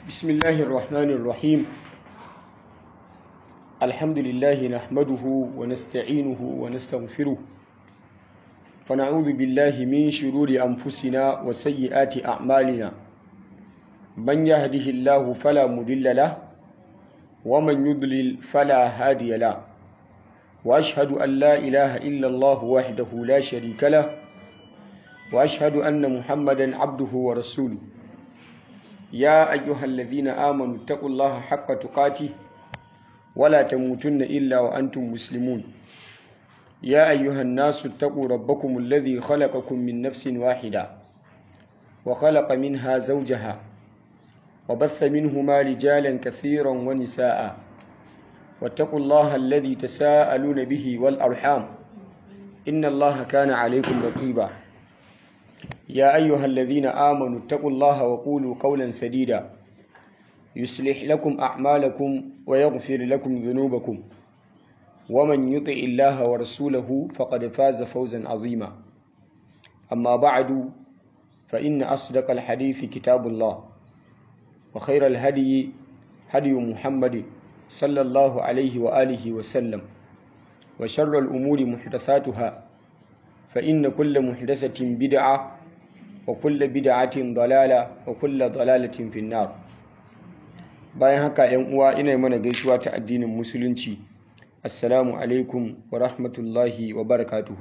بسم الله الرحمن الرحيم الحمد لله نحمده ونستعينه ونستغفره ونعوذ بالله من شرور أنفسنا وسيئات أعمالنا من يهده الله فلا مضل له ومن يضلل فلا هادي له وأشهد أن لا إله إلا الله وحده لا شريك له وأشهد أن محمدا عبده ورسوله يا أيها الذين آمنوا اتقوا الله حق تقاته ولا تموتن إلا وأنتم مسلمون يا أيها الناس اتقوا ربكم الذي خلقكم من نفس واحدة وخلق منها زوجها وبث منهما رجالا كثيرا ونساء واتقوا الله الذي تساءلون به والأرحام إن الله كان عليكم رقيبا يا أيها الذين آمنوا اتقوا الله وقولوا قولا سديدا يصلح لكم أعمالكم ويغفر لكم ذنوبكم ومن يطع الله ورسوله فقد فاز فوزا عظيما أما بعد فإن أصدق الحديث كتاب الله وخير الهدي هدي محمد صلى الله عليه وآله وسلم وشر الأمور محدثاتها فإن كل محدثة بدعة وكل بدعة ضلالة وكل ضلالة في النار bayan haka yan uwa ina mana gaisuwa ta addinin musulunci assalamu alaikum wa rahmatullahi wa barakatuhu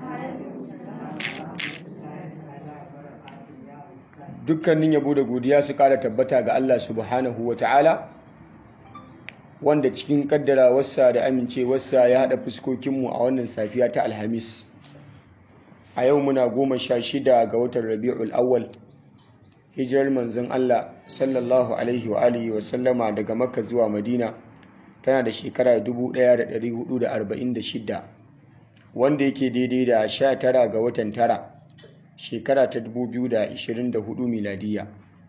dukkanin yabo da godiya su kara tabbata ga Allah subhanahu wa ta'ala wanda cikin kaddarawarsa da amincewarsa ya haɗa fuskokinmu a wannan safiya ta alhamis a yau muna goma sha shida ga watan rabi'ul awwal hijirar manzon Allah sallallahu alaihi wa alihi wa sallama daga makka zuwa madina tana da shekara 1446 wanda yake daidai da 19 ga watan tara shekara ta 2024 miladiya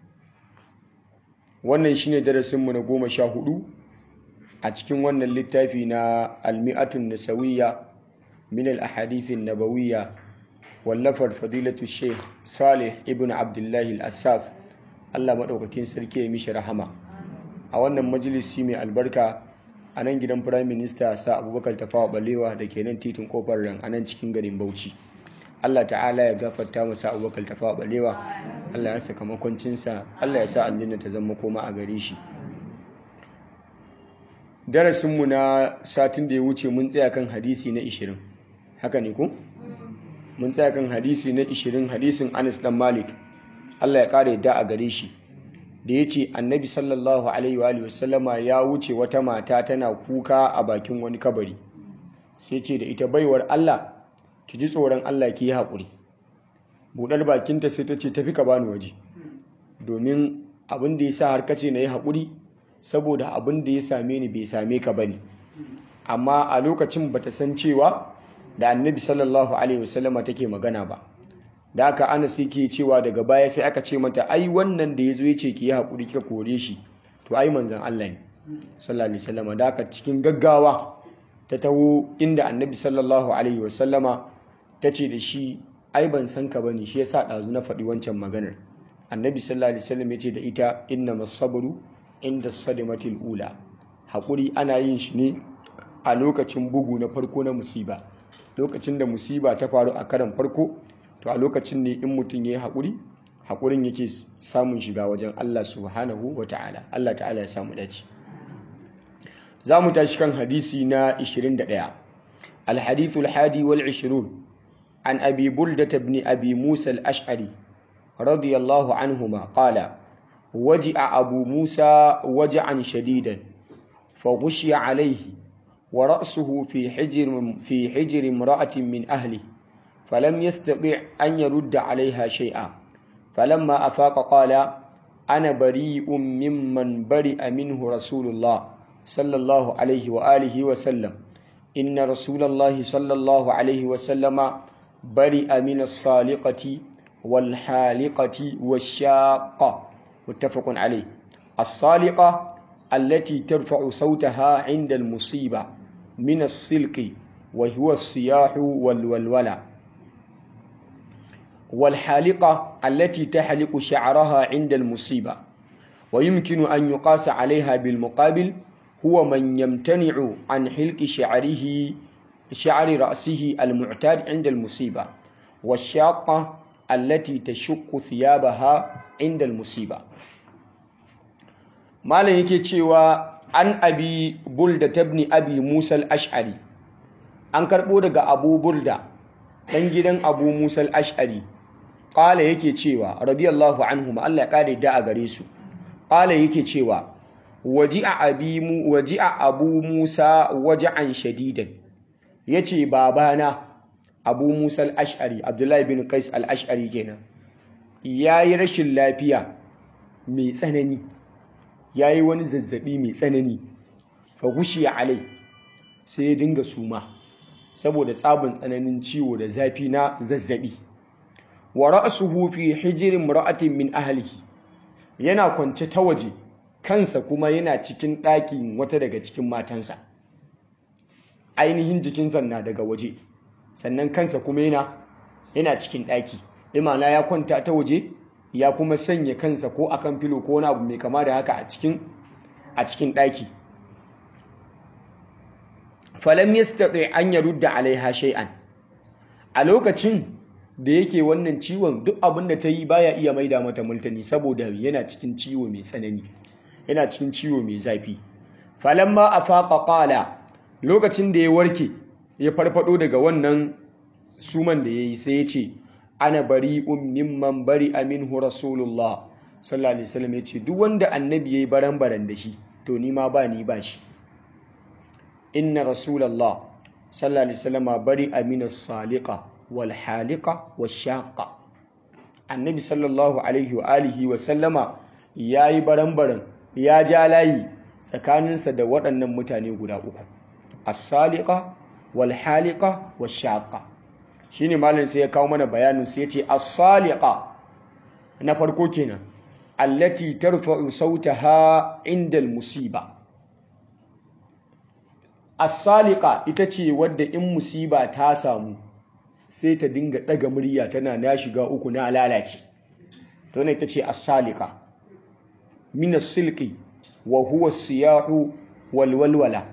wannan shine darasinmu na goma sha hudu a cikin wannan littafi na almi'atun nasawiyya min al-ahadithin nabawiyya wallafar fadilatu sheikh salih ibn abdullahi al-assaf allah maɗaukakin sarki ya mishi rahama a wannan majalisi mai albarka a nan gidan firayim minista sa abubakar tafawa balewa da ke nan titin kofar ran a nan cikin garin bauchi allah ta'ala ya gafarta masa abubakar tafawa balewa allah ya saka makwancinsa allah ya sa aljanna ta zama koma a gare shi darasinmu na satin da ya wuce mun tsaya kan hadisi na 20 haka ne ku? mun tsaya kan hadisi na 20 hadisin Anas dan Malik Allah ya kare da a gare shi da yace Annabi sallallahu alaihi wa alihi wasallama ya wuce wata mata tana kuka a bakin wani kabari sai ce da ita baiwar Allah ki ji tsoron Allah ki yi hakuri budar bakinta sai ta ce tafi ka bani waje domin abin da yasa har kace na yi hakuri saboda abin da ya same ni bai same ka bane amma a lokacin bata san cewa da annabi sallallahu alaihi wasallama take magana ba da aka anas yake cewa daga baya sai aka ce mata ai wannan da yazo yace ki yi hakuri kika kore shi to ai manzon Allah ne sallallahu alaihi wasallama da aka cikin gaggawa ta taho inda annabi sallallahu alaihi wasallama tace da shi ai ban san ka bane shi yasa dazu na faɗi wancan maganar annabi sallallahu alaihi wasallam yace da ita innamas sabru inda sadimatil ula hakuri ana yin shi ne a lokacin bugu na farko na musiba lokacin da musiba ta faru a karan farko to a lokacin ne in mutum ya yi haƙuri haƙurin yake samun shiga wajen Allah subhanahu wa ta'ala Allah ta'ala ya samu dace za mu tashi kan hadisi na 21 الحديث الحادي والعشرون عن أبي بلدة بن أبي موسى الأشعري رضي الله عنهما قال وجع أبو موسى وجعا شديدا فغشي عليه ورأسه في حجر في حجر امرأة من أهله فلم يستطع أن يرد عليها شيئا فلما أفاق قال أنا بريء ممن برئ منه رسول الله صلى الله عليه وآله وسلم إن رسول الله صلى الله عليه وسلم برئ من الصالقة والحالقة والشاقة متفق عليه الصالقة التي ترفع صوتها عند المصيبة من السلق وهو الصياح والولولة والحالقة التي تحلق شعرها عند المصيبة wa yumkinu an yuqasa alaiha bil muqabil huwa man yamtani'u an hilqi sha'rihi sha'ri ra'sihi al mu'tad 'inda al musiba والشاقة التي تشق ثيابها عند المصيبة malam yake cewa an abi bulda tabni abi musa al-ash'ari an karbo daga abu bulda dan gidan abu musa al-ash'ari qala yake cewa radiyallahu anhum Allah ya kare da a gare su qala yake cewa waji'a abi mu waji'a abu musa waja'an shadidan yace babana abu musa al-ash'ari abdullahi bin qais al-ash'ari kenan yayi rashin lafiya mai tsanani ya yi wani zazzabi mai tsanani fa gushiya alai sai ya dinga suma saboda tsabin tsananin ciwo da zafi na zazzabi wa ra'suhu fi hijrin ra'atin min ahlihi yana kwance ta waje kansa kuma yana cikin ɗakin wata daga cikin matansa ainihin jikinsa na daga waje sannan kansa kuma yana yana cikin ɗaki imana ya kwanta ta waje ya kuma sanya kansa ko akan filo ko wani abu mai kama da haka a cikin a cikin ɗaki falam yastati an yarudda alaiha shay'an a lokacin da yake wannan ciwon duk abin da ta yi baya iya maida mata multani saboda yana cikin ciwo mai tsanani yana cikin ciwo mai zafi falamma afaqa qala lokacin da ya warke ya farfado daga wannan suman da yayi sai ya ce ana bari'un mimman bari minhu rasulullah sallallahu alaihi wasallam yace duk wanda annabi yayi baran-baran da shi to ni ma ba ni ba shi inna rasulullah sallallahu alaihi wasallam bari amina saliqa wal haliqa washaqa annabi sallallahu alaihi wa alihi wa sallama yayi baran-baran ya ja layi tsakaninsa da waɗannan mutane guda uku as-saliqa wal haliqa washaqa shine malam sai ya kawo mana bayanin sai ya ce as-saliqa na farko kenan allati tarfa'u sautaha inda al-musiba as-saliqa ita ce wadda in musiba ta samu sai ta dinga daga murya tana na shiga uku na lalace to ne ita ce as-saliqa min as-silqi wa huwa as-siyahu wal walwala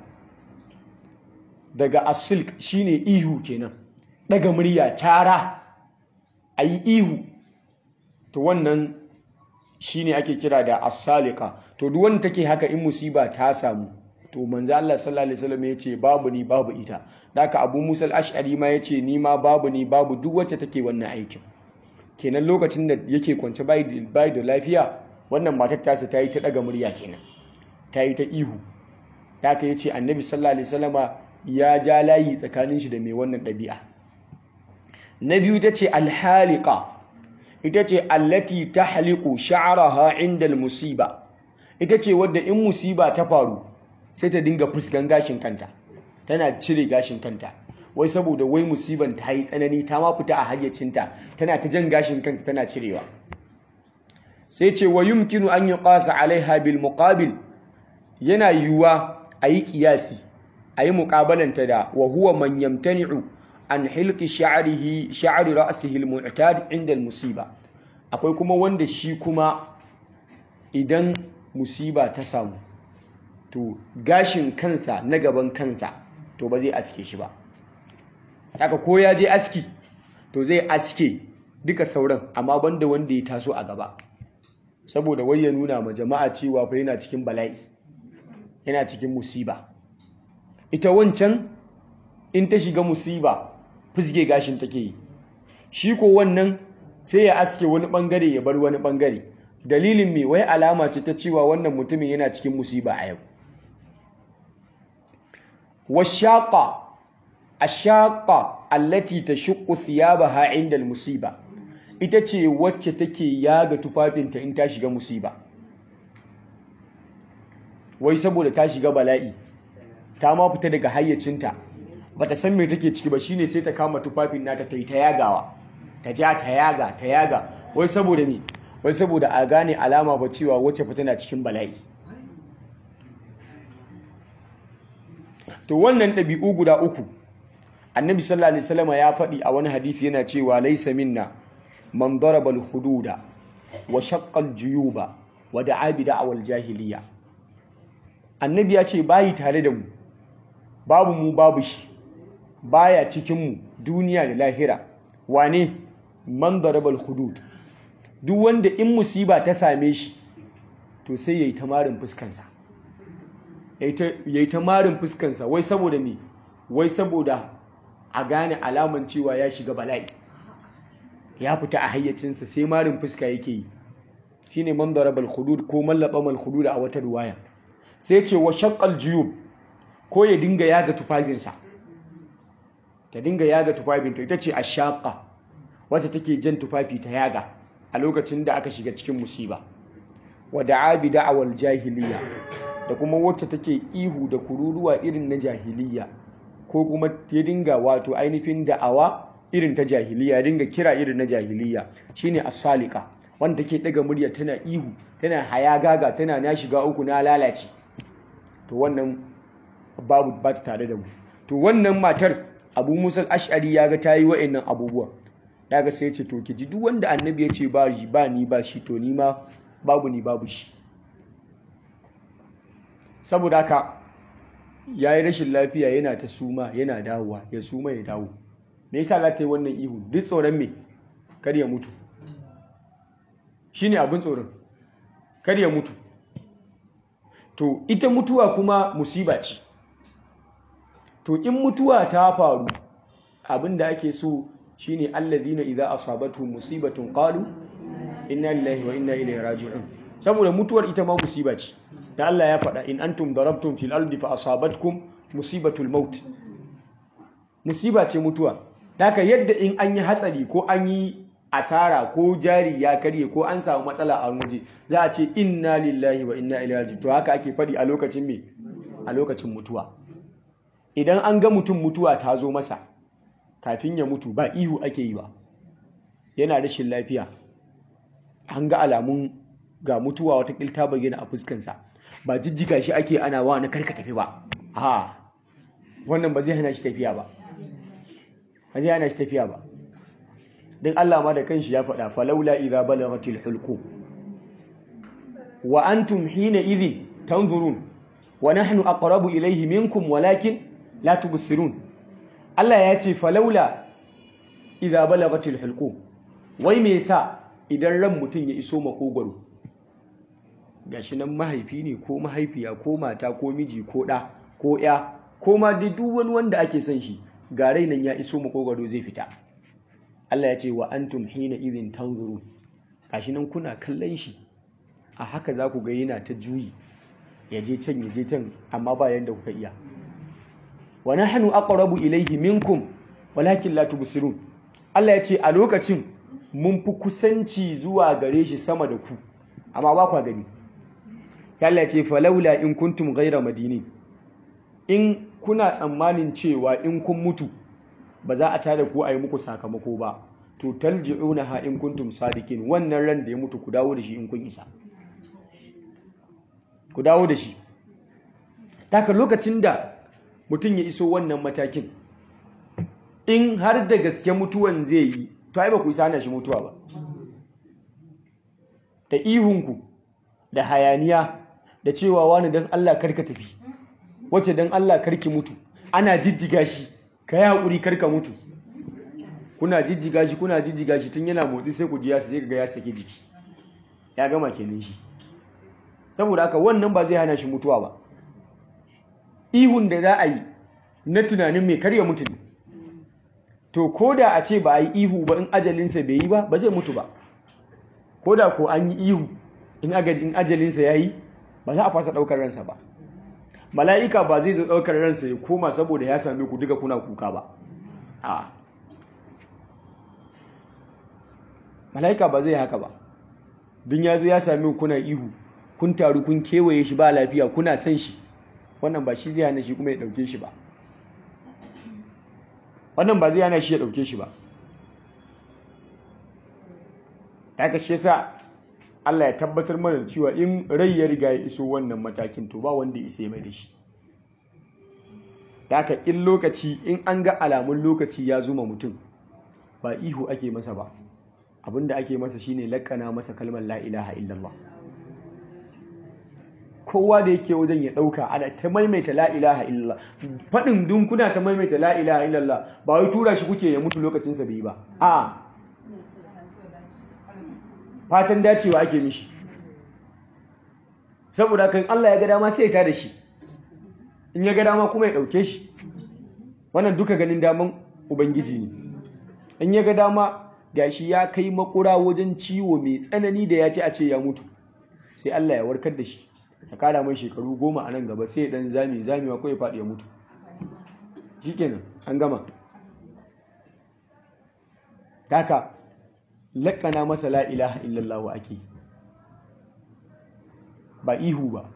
daga as-silq shine ihu kenan daga murya tara a yi ihu to wannan shine ake kira da asalika to duk wanda take haka in musiba ta samu to manzo Allah sallallahu alaihi wasallam yace babu ni babu ita daka Abu Musa al-Ash'ari ma yace ni ma babu ni babu duk wacce take wannan aikin kenan lokacin da yake kwance bai bai da lafiya wannan matar tasa ta yi ta daga murya kenan ta yi ta ihu daka yace Annabi sallallahu alaihi wasallama ya ja layi tsakanin shi da mai wannan ɗabi'a na biyu ta ce alhalika ita ce allati ta haliku sha'araha inda musiba ita ce wadda in musiba ta faru sai ta dinga fuskan gashin kanta tana cire gashin kanta wai saboda wai musiban ta yi tsanani ta ma fita a hayyacinta tana ta jan gashin kanta tana cirewa sai ce wa yumkinu an yuqasa alaiha bil muqabil yana yiwuwa a yi kiyasi a yi muƙabalanta da wa huwa man yamtani'u an hilki sha'rihi sha'ri ra'sihi al-mu'tad inda al-musiba akwai kuma wanda shi kuma idan musiba ta samu to gashin kansa na gaban kansa to ba zai aske shi ba haka ko ya je aski to zai aske duka sauran amma banda wanda ya taso a gaba saboda wai ya nuna ma jama'a cewa fa yana cikin bala'i yana cikin musiba ita wancan in ta shiga musiba fusge gashin take yi shi ko wannan sai ya aske wani bangare ya bar wani bangare dalilin me wai alama ce ta cewa wannan mutumin yana cikin musiba a yau washaqa ashaqa allati tashuqqu thiyabaha 'inda al-musiba ita ce wacce take yaga tufafinta in ta shiga musiba wai saboda ta shiga bala'i ta ma fita daga hayyacinta bata san me take ciki ba shine sai ta kama tufafin nata ta yi ta yagawa ta ja ta yaga ta yaga wai saboda me wai saboda a gane alama ba cewa wacce fita na cikin bala'i to wannan ɗabi'u guda uku annabi sallallahu alaihi wasallam ya faɗi a wani hadisi yana cewa laysa minna man daraba al-hududa wa shaqqa al-juyuba wa da'a bi da'awal jahiliya annabi ya ce bayi tare da mu babu mu babu shi baya cikin mu duniya da lahira wane man darabal hudud duk wanda in musiba ta same shi to sai yayi tamarin fuskansa yayi tamarin fuskansa wai saboda me wai saboda a gane alaman cewa ya shiga bala'i ya fita a hayyacinsa sai marin fuska yake yi shine man darabal hudud ko mallaba mal hudud a wata ruwaya sai ce wa shaqqal juyub ko ya dinga yaga tufafinsa ta dinga yaga tufafinta ita ce ashaqa wacce take jan tufafi ta yaga a lokacin da aka shiga cikin musiba wa da'a bi da'awal jahiliya da kuma wacce take ihu da kururuwa irin na jahiliya ko kuma ya dinga wato ainihin da'awa irin ta jahiliya ya dinga kira irin na jahiliya shine as-salika wanda take daga murya tana ihu tana hayagaga tana na shiga uku na lalace to wannan babu ba ta tare da mu to wannan matar Abu Musa al-Ash'ari ya ga tayi wa'annan abubuwa daga sai ya ce to ki ji duk wanda annabi ya ce ba shi ba ni ba shi to ni ma babu ni babu shi saboda haka ya yi rashin lafiya yana ta suma yana dawowa ya suma ya dawo me yasa za ta yi wannan ihu duk tsoron me kar ya mutu shine abin tsoron kar ya mutu to ita mutuwa kuma musiba ce to in mutuwa ta faru abin da ake so shine allazina idza asabatu musibatun qalu inna lillahi wa inna ilaihi raji'un saboda mutuwar ita ma musiba ce da Allah ya faɗa in antum darabtum fil ardi fa asabatkum musibatul maut musiba ce mutuwa haka yadda in an yi hatsari ko an yi asara ko jari ya karye ko an samu matsala a waje za a ce inna lillahi wa inna ilaihi raji'un to haka ake faɗi a lokacin me a lokacin mutuwa idan an ga mutum mutuwa ta zo masa kafin ya mutu ba ihu ake yi ba yana rashin lafiya an ga alamun ga mutuwa wata ta bayyana a fuskansa ba jijjiga shi ake ana wa na karka tafi ba ha wannan ba zai hana shi tafiya ba ba zai hana shi tafiya ba don Allah ma da kanshi ya faɗa falaula idza balaghatil hulqum wa antum hina idhin tanzurun wa nahnu aqrabu ilayhi minkum walakin la tubsirun Allah ya ce falaula idza balaghatil hulqum wai me yasa idan ran mutum ya iso makogwaro gashi nan mahaifi ne ko mahaifiya ko mata ko miji ko ɗa ko ya ko ma duk wani wanda ake son shi ga rai nan ya iso makogwaro zai fita Allah ya ce wa antum hina idhin tanzuru gashi nan kuna kallon shi a haka za ku ga yana ta juyi ya je can ya je can amma ba yanda kuka iya wa nahnu aqrabu ilayhi minkum walakin la tubsirun Allah ya ce a lokacin mun fi kusanci zuwa gare shi sama da ku amma ba kwa gani sai Allah ya ce falaula in kuntum ghaira madini in kuna tsammanin cewa in kun mutu ba za a tada ku a yi muku sakamako ba to talji'unaha in kuntum sadiqin wannan ran da ya mutu ku dawo da shi in kun isa ku dawo da shi taka lokacin da mutum ya iso wannan matakin in har da gaske mutuwan zai yi to ai ba ku isa hana shi mutuwa ba da ihunku da hayaniya da cewa wani don Allah karka tafi wacce don Allah karki mutu ana jijjiga shi ka yi haƙuri karka mutu kuna jijjiga shi kuna jijjiga shi tun yana motsi sai ku ji ya sai ga ya saki jiki ya gama kenan shi saboda haka wannan ba zai hana shi mutuwa ba ihun da za a yi na tunanin mai karya mutu ne to ko da a ce ba a yi ihu ba in ajalinsa bai yi ba ba zai mutu ba ko da ko an yi ihu in ajalinsa ya yi ba za a fasa ɗaukar ransa ba mala'ika ba zai zo ɗaukar ransa ya koma saboda ya same ku duka kuna kuka ba a mala'ika ba zai haka ba din ya zo ya same kuna ihu kun taru kun kewaye shi ba lafiya kuna son shi wannan ba shi zai hana shi kuma ya ɗauke shi ba wannan ba zai hana shi ya ɗauke shi ba ta kashe sa Allah ya tabbatar mana cewa in rai ya riga ya iso wannan matakin to ba wanda isa ya mai da shi haka in lokaci in an ga alamun lokaci ya zuma mutum ba ihu ake masa ba abinda ake masa shine lakana masa kalmar la ilaha illallah kowa da yake wajen ya ɗauka ana ta maimaita la ilaha illallah faɗin dun kuna ta maimaita la ilaha illallah ba wai tura shi kuke ya mutu lokacinsa bai ba a fatan dacewa ake mishi saboda kan Allah ya ga dama sai ya tada shi in ya ga dama kuma ya ɗauke shi wannan duka ganin daman ubangiji ne in ya ga dama gashi ya kai makura wajen ciwo mai tsanani da ya ce a ce ya mutu sai Allah ya warkar da shi ya kara mai shekaru goma a nan gaba sai ya dan zami zamewa ko ya faɗi ya mutu shikenan an gama haka laƙana masa la ilaha illallah ake ba ihu ba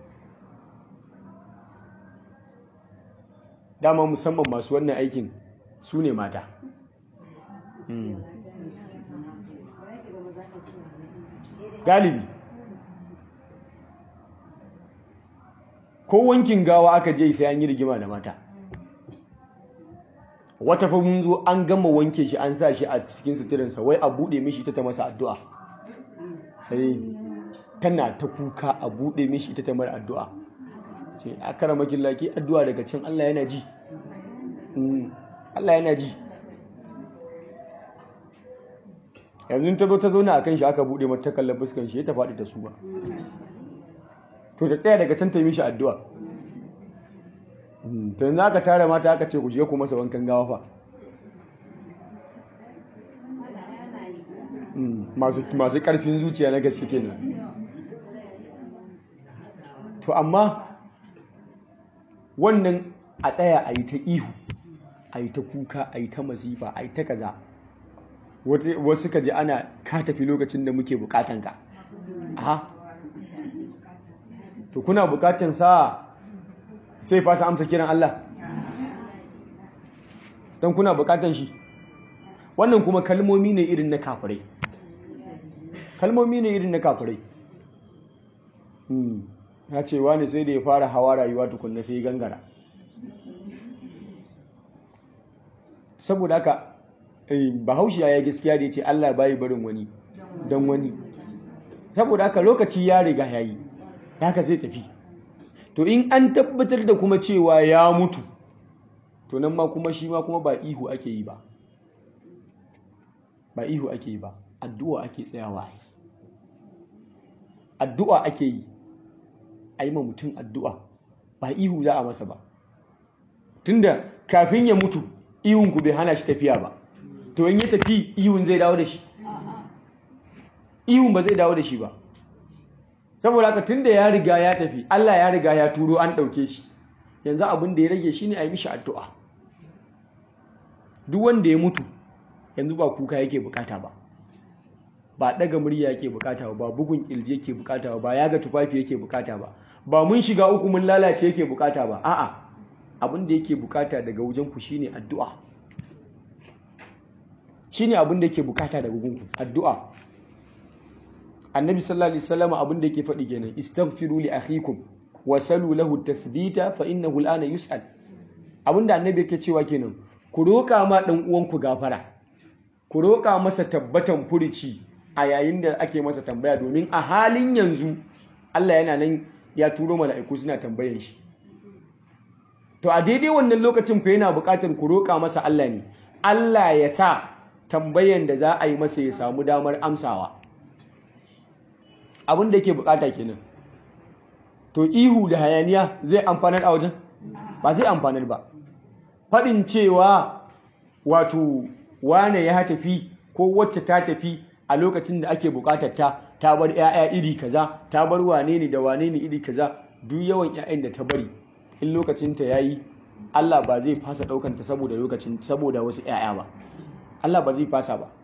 dama musamman masu wannan aikin su ne mata galibi ko wankin gawa aka je sai an yi rigima da mata wata fa mun zo an gama wanke shi an sa shi a cikin suturinsa wai a buɗe mishi ita ta masa addu'a tana ta kuka a buɗe mishi ita ta mara addu'a ce a kara makin laki addu'a daga can Allah yana ji Allah yana ji yanzu ta zo ta zo na akan shi aka buɗe mata kallon fuskan shi ya ta faɗi ta su ba to ta tsaya daga can ta yi mishi addu'a ta yanzu aka tara mata aka ce ku je ku masa wankan gawa fa masu ƙarfin zuciya na gaske kenan to amma wannan a tsaya a yi ta ihu a yi ta kuka a yi ta masifa a yi ta kaza wasu ka ji ana ka tafi lokacin da muke bukatan ka aha to kuna bukatan sa sai fasa amsa kiran Allah don kuna bukatan shi wannan kuma kalmomi ne irin na kafirai kalmomi ne irin na kafirai ya ce wani sai da ya fara hawa rayuwa tukunna sai gangara saboda haka bahaushe ya gaskiya da ya ce Allah bayi barin wani don wani saboda haka lokaci ya riga ya yi haka zai tafi to in an tabbatar da kuma cewa ya mutu to nan ma kuma shi ma kuma ba ihu ake yi ba ba ihu ake yi ba addu'a ake tsayawa addu'a ake yi a yi ma mutum addu'a ba ihu za a masa ba tunda kafin ya mutu ihunku bai hana shi tafiya ba to in ya tafi ihun zai dawo da shi ihun ba zai dawo da shi ba saboda haka tunda ya riga ya tafi Allah ya riga ya turo an ɗauke shi yanzu abin da ya rage shi ne a yi mishi addu'a duk wanda ya mutu yanzu ba kuka yake bukata ba ba daga murya yake bukata ba ba bugun kirji yake bukata ba ba yaga tufafi yake bukata ba ba mun shiga uku mun lalace yake bukata ba a'a abin da yake bukata daga wajen ku shine addu'a shine abin da yake bukata daga wajen ku addu'a annabi sallallahu alaihi wasallam abin da yake faɗi kenan istaghfiru li akhikum wa salu lahu tathbita fa innahu al'ana yus'al abin da annabi yake cewa kenan ku roƙa ma dan uwanku gafara ku roƙa masa tabbatan furici a yayin da ake masa tambaya domin a halin yanzu Allah yana nan ya turo mala'iku suna tambayan shi to a daidai wannan lokacin fa yana buƙatar ku roƙa masa Allah ne Allah ya sa tambayan da za a yi masa ya samu damar amsawa abin da yake buƙata kenan to ihu da hayaniya zai amfanar a wajen ba zai amfanar ba faɗin cewa wato wane ya tafi ko wacce ta tafi a lokacin da ake bukatar ta ta bar 'ya'ya iri kaza ta bar wane ne da wane ne iri kaza duk yawan 'ya'yan da ta bari in lokacin ta yayi Allah ba zai fasa daukan ta saboda lokacin saboda wasu 'ya'ya ba Allah ba zai fasa ba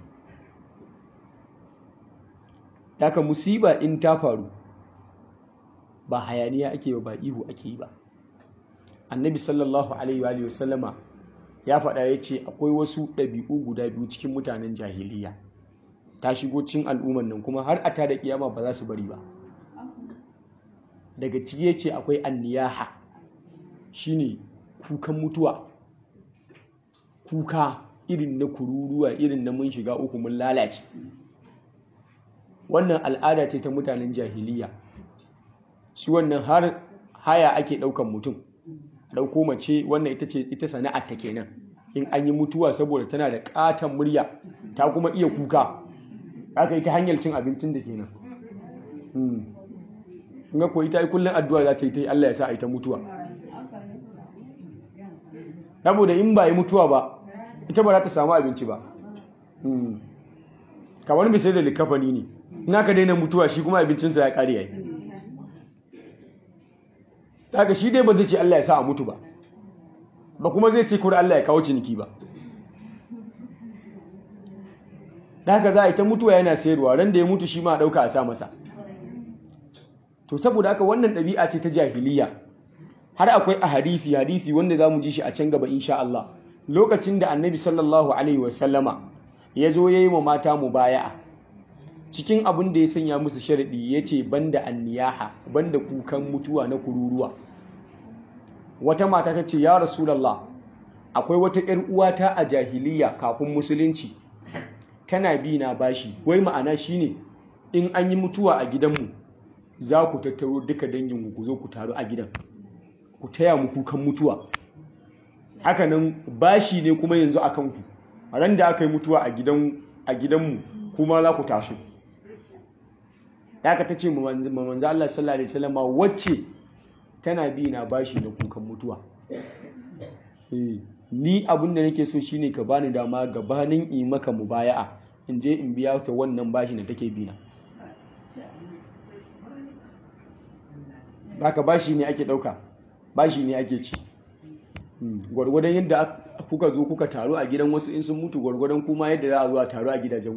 Daka musiba in ta faru ba hayaniya ake ba ba ihu ake yi ba Annabi sallallahu alaihi wa sallama ya faɗa ya ce akwai wasu ɗabi'u guda biyu cikin mutanen jahiliya ta shigo cin al'umman nan kuma har a ta da kiyama ba za su bari ba daga ciki ya ce akwai anniyaha shine kukan mutuwa kuka irin na kururuwa irin na mun shiga uku mun lalace wannan al'ada ce ta mutanen jahiliya su wannan har haya ake ɗaukan mutum ɗauko mace wannan ita ce ita sana'ar ta kenan in an yi mutuwa saboda tana da ƙaton murya ta kuma iya kuka aka yi ta hanyar cin abincin da kenan in ga koyi ta yi kullum addu'a za ta yi ta yi Allah ya sa a yi ta mutuwa saboda in ba yi mutuwa ba ita ba za ta samu abinci ba kamar mai sai da likafani ne in aka daina mutuwa shi kuma abincinsa ya ƙare yayi daga shi dai ba zai ce Allah ya sa a mutu ba ba kuma zai ce kuri Allah ya kawo ciniki ba daga za a yi ta mutuwa yana sayarwa ran da ya mutu shi ma a ɗauka a sa masa to saboda haka wannan ɗabi'a ce ta jahiliya har akwai a hadisi hadisi wanda za mu ji shi a can gaba insha Allah lokacin da annabi sallallahu alaihi wasallama ya zo ya yi wa mata mubaya'a cikin abin da ya sanya musu sharaɗi ya ce banda anniyaha banda kukan mutuwa na kururuwa wata mata ta ce ya rasulallah akwai wata ‘yar uwata a jahiliya kafin musulunci tana bi na bashi wai ma'ana shine in an yi mutuwa a gidanmu za ku tattaro duka dangin ku zo ku taru a gidan ku taya mu kukan mutuwa hakanan bashi ne kuma yanzu a kanku ran da aka yi mutuwa a gidanmu kuma za ku taso ka ta ce manzo Allah sallallahu alaihi wasallam wacce tana bi na bashi na kukan mutuwa ni abin da nake so shine ka bani dama gabanin in maka mubaya'a in je in biya ta wannan bashi da take bi na haka bashi ne ake dauka bashi ne ake ci gwargwadon yadda kuka zo kuka taru a gidan wasu in sun mutu gwargwadon kuma yadda za a zo a taru a gidajen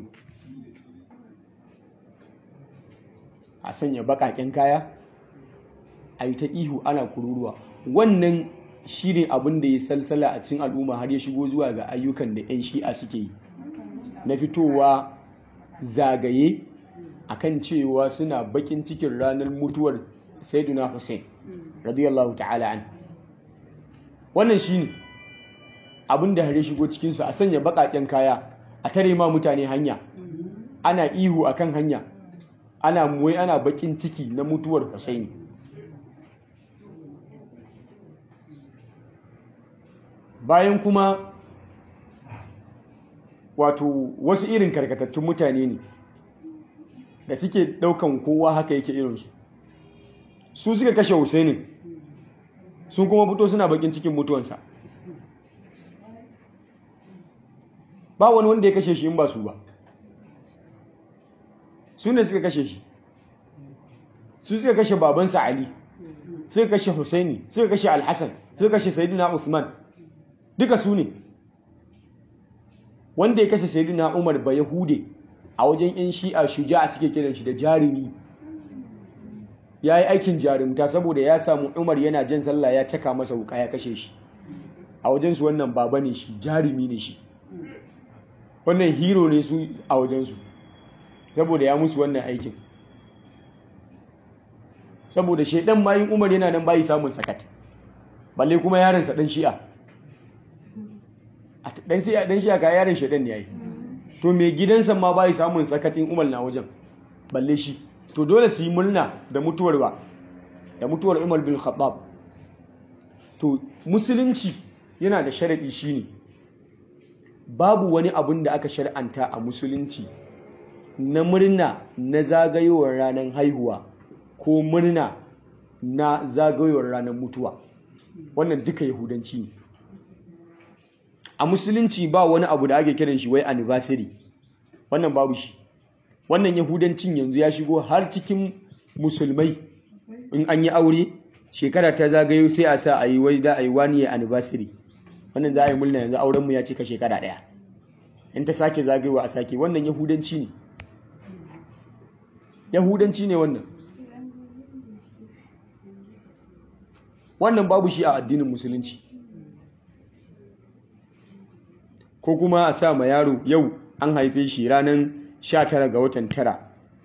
a sanya bakaken kaya a yi ta ihu ana kururuwa wannan shi ne abin da ya salsala a cikin al'umma har ya shigo zuwa ga ayyukan da 'yan shi'a suke yi na fitowa zagaye akan cewa suna bakin cikin ranar mutuwar saiduna hussein radiyallahu ta'ala an wannan shi ne abin da har ya shigo cikinsu a sanya bakaken kaya a tare ma mutane hanya ana ihu akan hanya ana muwai ana bakin ciki na mutuwar Husaini bayan kuma wato wasu irin karkatattun mutane ne da suke daukan kowa haka yake irinsu su suka kashe Husaini sun kuma fito suna bakin cikin mutuwansa ba wani wanda ya kashe shi in ba su ba su ne suka kashe shi su suka kashe babansa Ali suka kashe Husaini suka kashe Al-Hassan suka kashe Sayyidina Uthman duka su ne wanda ya kashe Sayyidina Umar ba Yahude a wajen yan Shi'a shuja'a suke kiran shi da jarumi ya yi aikin jarumta saboda ya samu Umar yana jan sallah ya caka masa wuka ya kashe shi a wajensu wannan baba ne shi jarumi ne shi wannan hero ne su a wajensu saboda ya musu wannan aikin saboda shaidan mayin umar yana nan bayi samun sakat balle kuma yaransa dan shi'a dan shi'a dan shi'a ka yaran shaidan ne yayi to me gidansa ma bayi samun sakatin umar na wajen balle shi to dole su yi murna da mutuwar ba da mutuwar umar bin khattab to musulunci yana da sharadi shine babu wani abun da aka shar'anta a musulunci na murna na zagayowar ranar haihuwa ko murna na zagayowar ranar mutuwa wannan duka yahudanci ne a musulunci ba wani abu da ake kiran shi wai anniversary wannan babu shi wannan yahudancin yanzu ya shigo har cikin musulmai in an yi aure shekara ta zagayo sai a sa a yi wai za a yi wani anniversary wannan za a yi murna yanzu aurenmu ya cika shekara ɗaya in ta sake zagayowa a sake wannan yahudanci ne yahudanci ne wannan wannan babu shi a addinin musulunci ko kuma a sa ma yaro yau an haife shi ranar 19 ga watan tara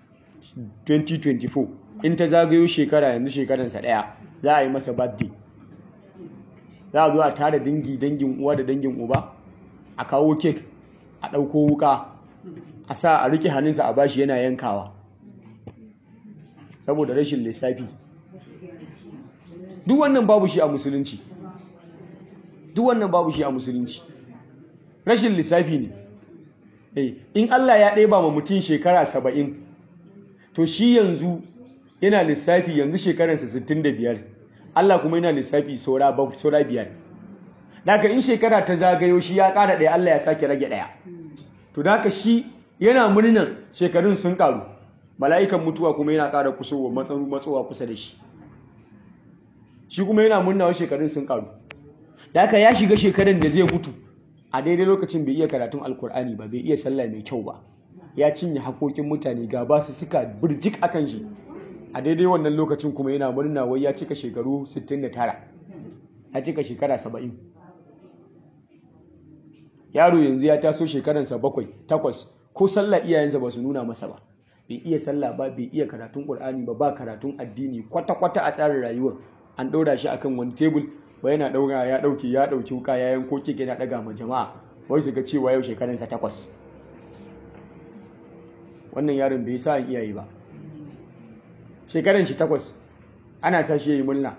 2024 in ta zagayo shekara yanzu shekaransa ɗaya za a yi masa birthday za a zo a tara dangi dangin uwa da dangin uba a kawo kek a ɗauko wuka a sa a riƙe hannunsa a bashi yana yankawa saboda rashin lissafi duk wannan babu shi a musulunci duk wannan babu shi a musulunci rashin lissafi ne eh in Allah ya ɗeba ma mutum shekara saba'in to shi yanzu yana lissafi yanzu shekaransa sittin da biyar Allah kuma yana lissafi saura biyar daga in shekara ta zagayo shi ya ƙara ɗaya Allah ya sake rage ɗaya to daga shi yana murnan shekarun sun ƙaru mala'ikan mutuwa kuma yana ƙara kusowa matsowa kusa da shi shi kuma yana murna wa shekarun sun ƙaru daga ya shiga shekarun da zai mutu a daidai lokacin bai iya karatun alkur'ani ba bai iya sallah mai kyau ba ya cinye haƙoƙin mutane ga ba su suka birjik akan shi a daidai wannan lokacin kuma yana murna wai ya cika shekaru 69 ya cika shekara 70 yaro yanzu ya taso shekaransa bakwai takwas ko sallah iyayensa ba su nuna masa ba bai iya sallah ba bai iya karatun qur'ani ba ba karatun addini kwata-kwata a tsarin rayuwar an ɗora shi akan wani tebul ba yana ɗaura ya ɗauki ya ɗauki wuka ya yanko keke na ɗaga ma jama'a wai su ga cewa yau shekaransa takwas wannan yaron bai sa iyaye ba shekaran shi takwas ana tashi ya yi murna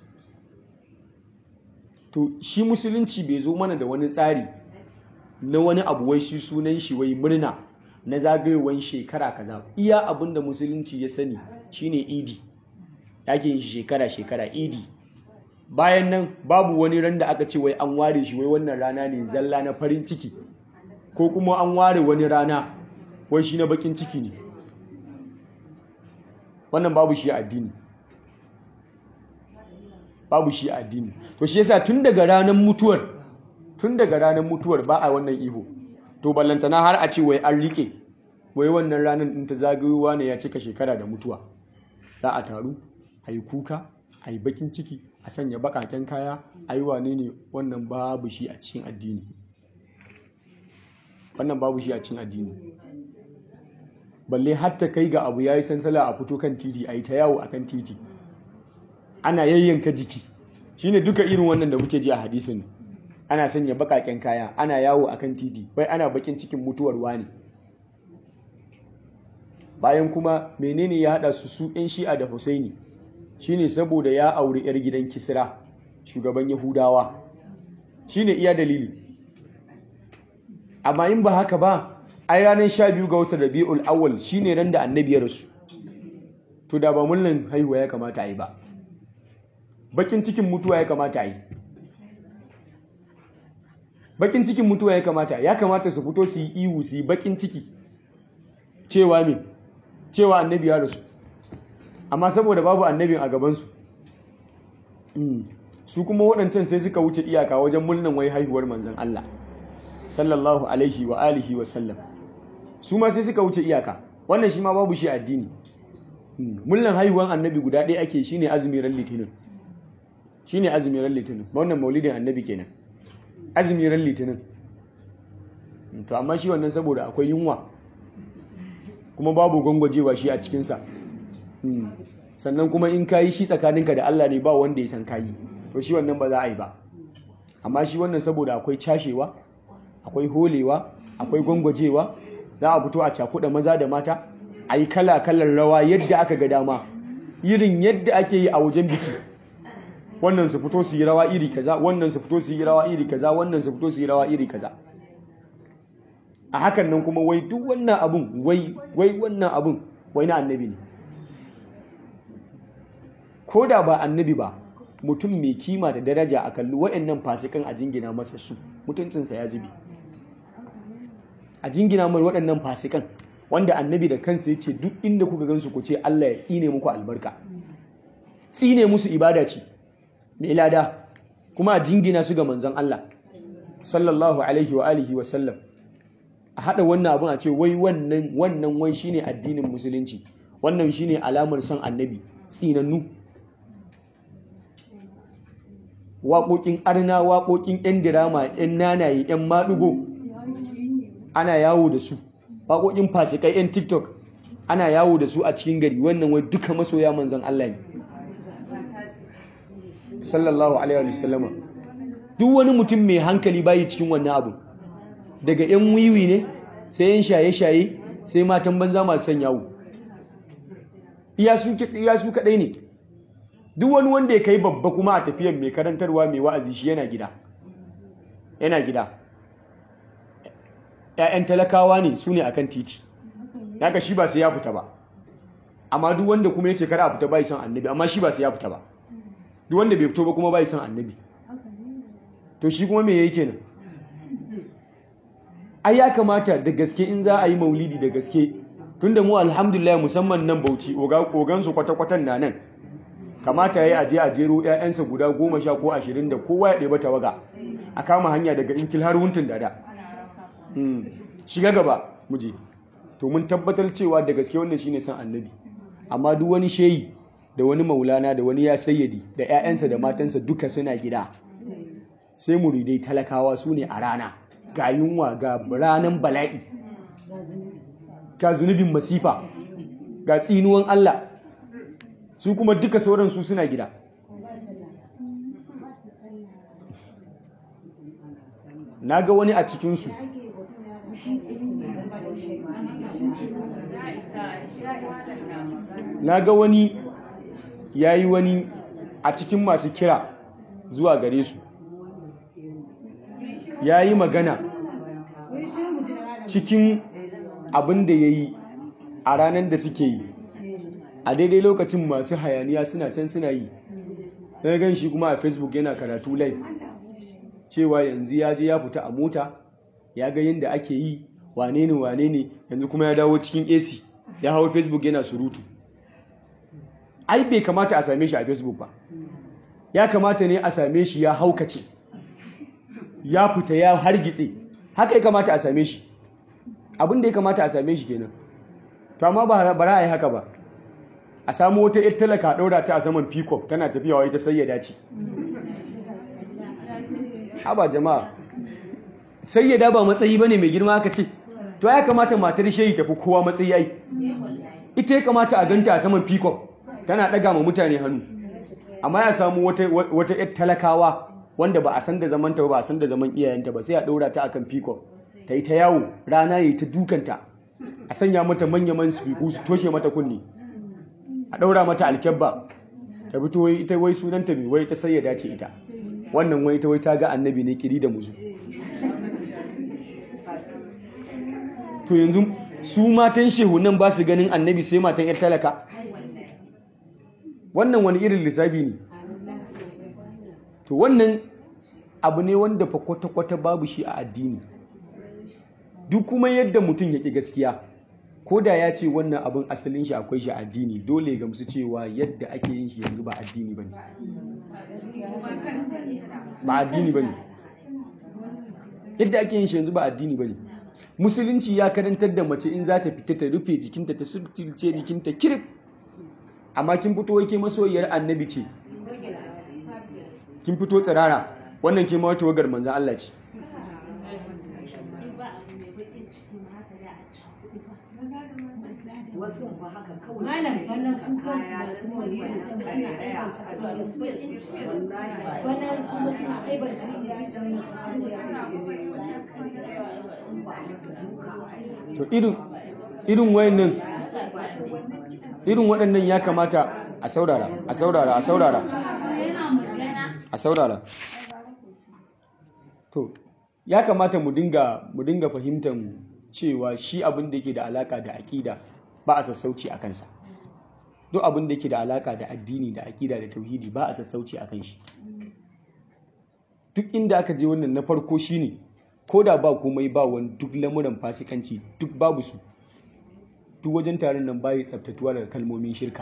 to shi musulunci bai zo mana da wani tsari na wani abu wai shi sunan shi wai murna na zagayowar shekara kaza iya abin da musulunci ya sani shine idi yake yin shi shekara shekara idi bayan nan babu wani ran da aka ce wai an ware shi wai wannan rana ne zalla na farin ciki ko kuma an ware wani rana wai shi na bakin ciki ne wannan babu shi a addini babu shi a addini to shi yasa tun daga ranar mutuwar tun daga ranar mutuwar ba a wannan iho to ballantana har a ce wai an rike wai wannan ranar in ta zagayowa ne ya cika shekara da mutuwa za a taru a yi kuka a yi bakin ciki a sanya bakaken kaya a yi wane ne wannan babu shi a cikin addini wannan babu shi a cikin addini balle hatta kai ga abu ya yi sansala a fito kan titi a yi ta yawo a kan titi ana yayyanka jiki shine duka irin wannan da muke ji a hadisin ana sanya bakaken kaya ana yawo a kan titi bai ana bakin cikin mutuwar wani bayan kuma menene ya hada su su yan shi'a da husaini shine saboda ya auri yar gidan kisra shugaban yahudawa shine iya dalili amma in ba haka ba ai ranar sha biyu ga watan rabi'ul awwal shine ran da annabi ya rasu to da ba mullan haihuwa ya kamata a yi ba bakin cikin mutuwa ya kamata a yi bakin cikin mutuwa ya kamata ya kamata su fito su yi ihu su yi bakin ciki cewa me cewa annabi ya rasu amma saboda babu annabin a gabansu su kuma waɗancan sai suka wuce iyaka wajen mulnan wai haihuwar manzan Allah sallallahu alaihi wa alihi wa sallam su ma sai suka wuce iyaka wannan shi ma babu shi addini mulnan haihuwar annabi guda ɗaya ake shine azumi ran litinin shine azumi ran litinin wannan maulidin annabi kenan azumi ran litinin to amma shi wannan saboda akwai yunwa kuma babu gwangwajewa shi a cikinsa sannan kuma in kayi shi tsakaninka da Allah ne ba wanda ya san kayi to shi wannan ba za a yi ba amma shi wannan saboda akwai cashewa akwai holewa akwai gwangwajewa za a fito a cakuɗa maza da mata a yi kala-kalar rawa yadda aka ga dama irin yadda ake yi a wajen biki wannan su fito su yi rawa iri kaza wannan su fito su yi rawa iri kaza wannan su fito su yi rawa iri kaza a hakan nan kuma wai duk wannan abun wai wai wannan abun wai na annabi ne ko da ba annabi ba mutum mai kima da daraja a kalli wa'annan fasikan a jingina masa su mutuncinsa ya zube a jingina mai waɗannan fasikan wanda annabi da kansa ya ce duk inda kuka gansu ku ce Allah ya tsine muku albarka tsine musu ibada ce mai lada kuma a jingina su ga manzon Allah sallallahu alaihi wa alihi wa sallam a haɗa wannan abin a ce wai wannan wannan wai shine addinin musulunci wannan shine alamar son annabi tsinannu waƙoƙin arna waƙoƙin 'yan dirama 'yan nanaye 'yan maɗugo ana yawo da su waƙoƙin fasikai 'yan tiktok ana yawo da su a cikin gari wannan wai duka masoya manzan Allah ne sallallahu alaihi wa sallama duk wani mutum mai hankali bayi cikin wannan abu daga 'yan wiwi ne sai 'yan shaye-shaye sai matan banza masu son yawo iya su kaɗai ne duk wani wanda ya kai babba kuma a tafiyar mai karantarwa mai wa'azi shi yana gida yana gida ‘ya'yan talakawa ne su ne akan titi haka shi ba sai ya fita ba amma duk wanda kuma ya ce kar a fita bai son annabi amma shi ba sai ya fita ba duk wanda bai fito ba kuma bai son annabi to shi kuma me yake nan ai ya kamata da gaske in za a yi maulidi da gaske tunda mu alhamdulillah musamman nan bauchi ogan su kwata-kwatan na nan kamata ya aje a jero 'ya'yansa guda goma sha ko ashirin da kowa ya ɗeba tawaga a kama hanya daga inkil har wuntun dada shiga gaba muje to mun tabbatar cewa da gaske wannan shine san annabi amma duk wani sheyi da wani maulana da wani ya sayyadi da 'ya'yansa da matansa duka suna gida sai muridai talakawa su ne a rana ga yunwa ga ranan bala'i ga zunubin masifa ga tsinuwan Allah su kuma duka sauran su suna gida na ga wani a cikinsu na ga wani ya yi wani a cikin masu kira zuwa gare su ya yi magana cikin abin da ya yi a ranar da suke yi a daidai lokacin masu hayaniya suna can suna yi na gan shi kuma a facebook yana karatu live cewa yanzu ya je ya fita a mota ya ga yadda ake yi wane ne wane ne yanzu kuma ya dawo cikin ac ya hau facebook yana surutu ai bai kamata a same shi a facebook ba ya kamata ne a same shi ya haukace ya fita ya hargitse haka ya kamata a same shi abinda ya kamata a same shi kenan to amma ba bara a yi haka ba a samu wata yar talaka ɗaura ta a saman peacock tana tafiya wa ita sai ya dace haba jama'a sai ya daba matsayi bane mai girma aka ce to ya kamata matar shehi tafi kowa matsayi ai ita ya kamata a ganta a saman peacock tana ɗaga ma mutane hannu amma ya samu wata yar talakawa wanda ba a san da zamanta ba a san da zaman iyayenta ba sai a ɗaura ta akan peacock ta yi ta yawo rana ya yi ta dukanta a sanya mata manya-man spiku su toshe mata kunni a ɗaura mata alkyabba ta fito wai ita wai sunanta mai wai ta sai ya dace ita wannan wai ita wai ta ga annabi ne kiri da muzu to yanzu su matan shehu nan ba su ganin annabi sai matan yar talaka wannan wani irin lissafi ne to wannan abu ne wanda fa kwata-kwata babu shi a addini duk kuma yadda mutum ya ƙi gaskiya ko da ya ce wannan abin asalin shi akwai shi addini dole ga musu cewa yadda ake yin shi yanzu ba addini ba ne ba addini ba ne yadda ake yin shi yanzu ba addini ba ne musulunci ya karantar da mace in za ta fita ta rufe jikinta ta subtilce jikinta kirif amma kin fito wai ke masoyiyar annabi ce kin fito tsirara wannan ke ma wata wagar manzan Allah ce malam bana su kansu masu maulidi sama suna aibanta abin su bana su suna aibanta to irin irin wayannan irin waɗannan ya kamata a saurara a saurara a saurara a saurara to ya kamata mu dinga mu dinga fahimtar cewa shi abin da yake da alaka da aƙida ba a sassauci a kansa duk abin da yake da alaka da addini da aƙida da tauhidi ba a sassauci a kan shi duk inda aka je wannan na farko shine ko da ba komai ba wani duk lamuran fasikanci duk babu su duk wajen taron nan bayi tsaftatuwa daga kalmomin shirka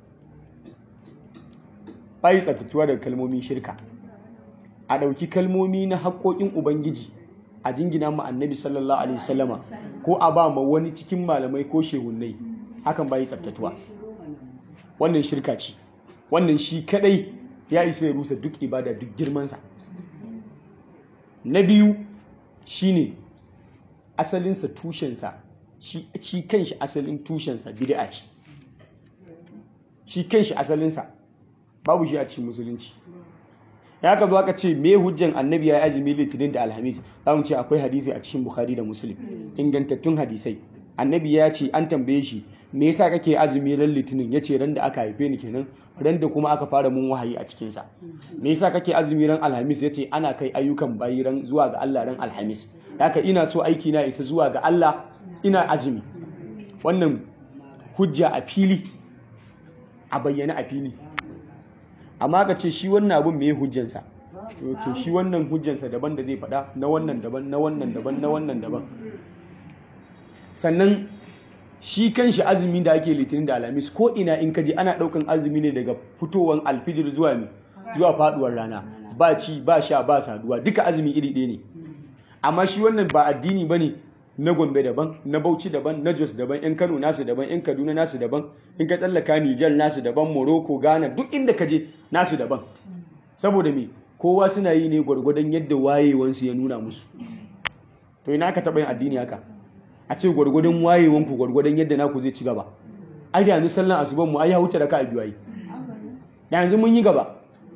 bayi tsaftatuwa daga kalmomin shirka a ɗauki kalmomi na haƙoƙin ubangiji a jingina ma annabi sallallahu alaihi wasallama ko a ba ma wani cikin malamai ko shehunnai hakan bayi tsaftatuwa wannan shirka ce wannan shi kadai ya isa ya rusa duk ibada duk girmansa na biyu shine asalinsa tushensa shi kanshi asalin tushensa bid'a ce shi kanshi asalinsa babu shi a cikin musulunci ya ka zo aka ce me hujjan annabi ya yi azumi litinin da alhamis za mu ce akwai hadisi a cikin bukhari da muslim ingantattun hadisai annabi ya ce an tambaye shi me yasa kake azumi ran litinin yace ran da aka haife ni kenan ran da kuma aka fara mun wahayi a cikin sa me yasa kake azumi ran alhamis yace ana kai ayyukan bayi ran zuwa ga Allah ran alhamis haka ina so aiki na isa zuwa ga Allah ina azumi wannan hujja a fili a bayyana a fili amma ka ce shi wannan abun me hujjansa to shi wannan hujjansa daban da zai faɗa na wannan daban na wannan daban na wannan daban sannan shi kanshi azumi da ake litinin da alhamis ko ina in kaji ana ɗaukan azumi ne daga fitowar alfijir zuwa ne zuwa faduwar rana ba ci ba sha ba saduwa duka azumi iri ɗaya ne amma shi wannan ba addini ba ne na gombe daban na bauchi daban na jos daban yan kano nasu daban yan kaduna nasu daban in ka tsallaka nijar nasu daban morocco ghana duk inda ka je nasu daban saboda me kowa suna yi ne gwargwadon yadda wayewansu ya nuna musu to ina ka taɓa yin addini haka a ce gwargwadon wayewanku gwargwadon yadda naku zai ci gaba ai da yanzu sallan asuban mu ai ya wuce raka a biyu ai da yanzu mun yi gaba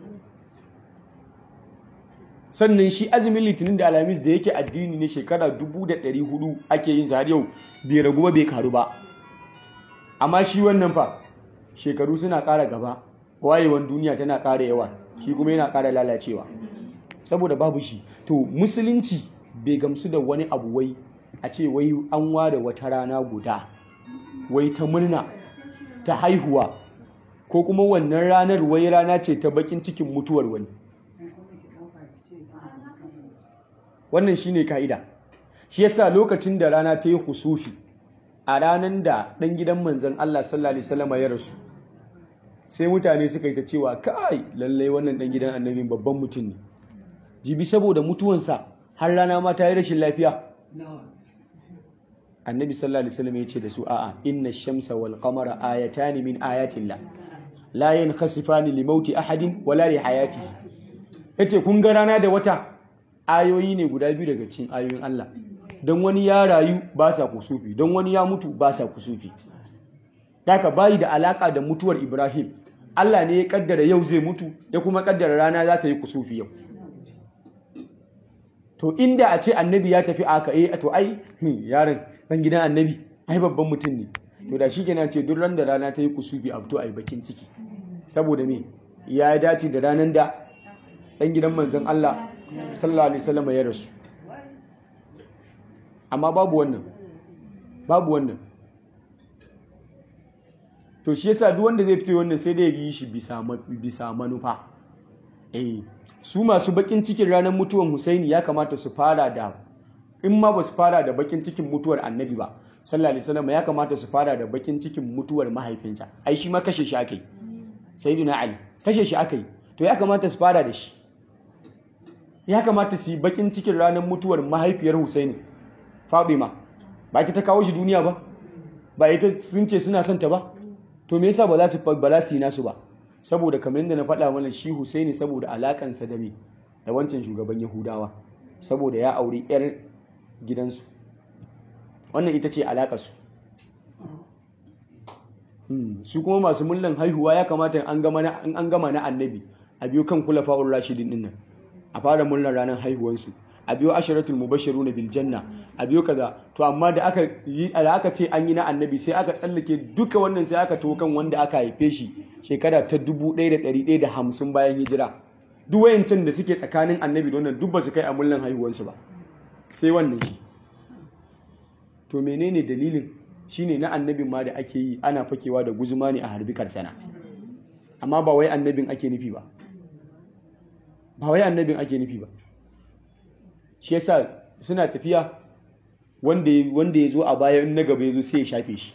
sannan shi azumin litinin da alhamis da yake addini ne shekara dubu da ɗari hudu ake yin har yau bai ragu ba bai karu ba amma shi wannan fa shekaru suna ƙara gaba wayewan duniya tana ƙara yawa shi kuma yana ƙara lalacewa saboda babu shi to musulunci bai gamsu da wani abu wai a ce wai an ware wata rana guda wai ta murna ta haihuwa ko kuma wannan ranar wai rana ce ta bakin cikin mutuwar wani wannan shine ka'ida shi yasa lokacin da rana ta yi husufi a ranar da ɗan gidan manzon Allah sallallahu alaihi wasallam ya rasu sai mutane suka yi ta cewa kai lallai wannan ɗan gidan annabi babban mutum ne jibi saboda mutuwansa har rana ma ta yi rashin lafiya annabi sallallahu alaihi wasallam ya ce da su a'a inna shamsa wal qamara ayatani min ayatillah la yankhasifani li mauti ahadin wala li hayatihi yace kun ga rana da wata ayoyi ne guda biyu daga cikin ayoyin Allah don wani ya rayu ba sa kusufi don wani ya mutu ba sa kusufi daga bayi da alaka da mutuwar Ibrahim Allah ne ya kaddara yau zai mutu ya kuma kaddara rana za ta yi kusufi yau to inda a ce annabi ya tafi aka eh to ai yaron dan gidan annabi ai babban mutum ne to da shi kenan ce duk ran da rana ta yi kusufi a fito a yi bakin ciki saboda me ya dace da ranar da dan gidan manzon Allah sallallahu alaihi wasallam ya rasu amma babu wannan babu wannan to shi yasa duk wanda zai fito wannan sai dai ya yi shi bisa bisa manufa eh su masu bakin cikin ranar mutuwar Husaini ya kamata su fara da in ma ba su fara da bakin cikin mutuwar Annabi ba sallallahu alaihi wasallam ya kamata su fara da bakin cikin mutuwar mahaifinsa ai shi ma kashe shi akai sayyidina Ali kashe shi akai to ya kamata su fara da shi ya kamata su yi bakin cikin ranar mutuwar mahaifiyar Husaini Fatima ba ki ta kawo shi duniya ba ba ita sun ce suna son ta ba to me yasa ba za su ba za su yi nasu ba saboda kamar yadda na faɗa mana shi Husaini saboda alakansa da me da wancan shugaban Yahudawa saboda ya auri yar gidansu wannan ita ce alakarsu su kuma masu mullan haihuwa ya kamata an gama na annabi a biyo kan kula fa'ur rashidin din nan a fara mullan ranar haihuwansu a biyo asharatul mubashiru na biljanna a biyo kaza to amma da aka yi da aka ce an yi na annabi sai aka tsallake duka wannan sai aka to kan wanda aka haife shi shekara ta 1150 bayan hijira duk wayancin da suke tsakanin annabi da wannan duk ba su kai a mullan haihuwansu ba sai wannan shi to menene dalilin shine na annabin ma da ake yi ana fakewa da guzuma ne a harbi karsana amma ba wai annabin ake nufi ba ba wai annabin ake nufi ba shi yasa suna tafiya wanda ya zo a baya in na gaba ya zo sai ya shafe shi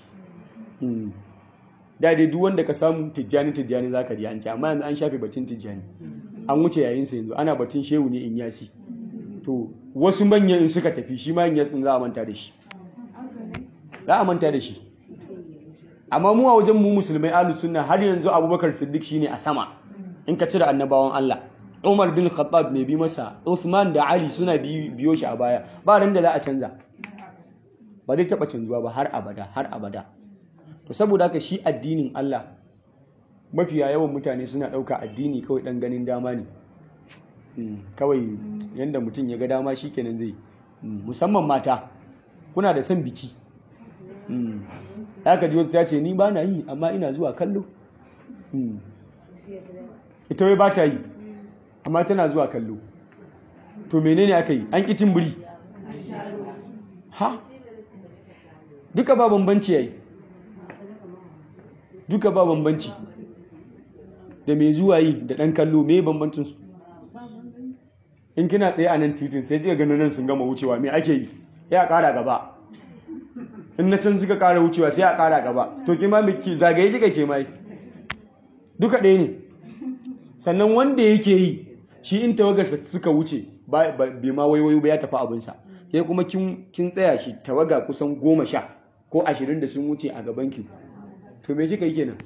da dai duk wanda ka samu tijjani tijjani zaka ji an ce amma yanzu an shafe batun tijjani an wuce yayin sa yanzu ana batun shehu ne in yasi to wasu manyan in suka tafi shi ma in yasin za a manta da shi za a manta da shi amma mu a wajen mu musulmai ahlus sunna har yanzu abubakar siddiq shine a sama in ka cire annabawan Allah Umar bin Khattab ne bi masa Uthman da Ali suna biyo shi a baya ba ran da za a canza ba zai taba canzuwa ba har abada har abada to saboda haka shi addinin Allah mafiya yawan mutane suna ɗauka addini kawai ɗan ganin dama ne kawai yadda mutum ya ga dama shi kenan zai musamman mata kuna da son biki haka ji wata ta ce ni ba na yi amma ina zuwa kallo ita wai ba ta yi amma tana zuwa kallo to menene aka yi an ƙicin biri ha duka ba bambanci yayi duka ba bambanci da mai zuwa yi da ɗan kallo mai bambancinsu in kina tsaye a nan titin sai ɗiga ganin nan sun gama wucewa mai ake yi ya ƙara gaba in na can suka ƙara wucewa sai a ƙara gaba to ki ma miki zagaye kika ke mai duka ɗaya ne sannan wanda yake yi shi in tawagarsa suka wuce bai ma waiwayo ba ya tafi abinsa ya kuma kin tsaya shi tawaga kusan goma sha ko ashirin da sun wuce a gabanki to me kika yi kenan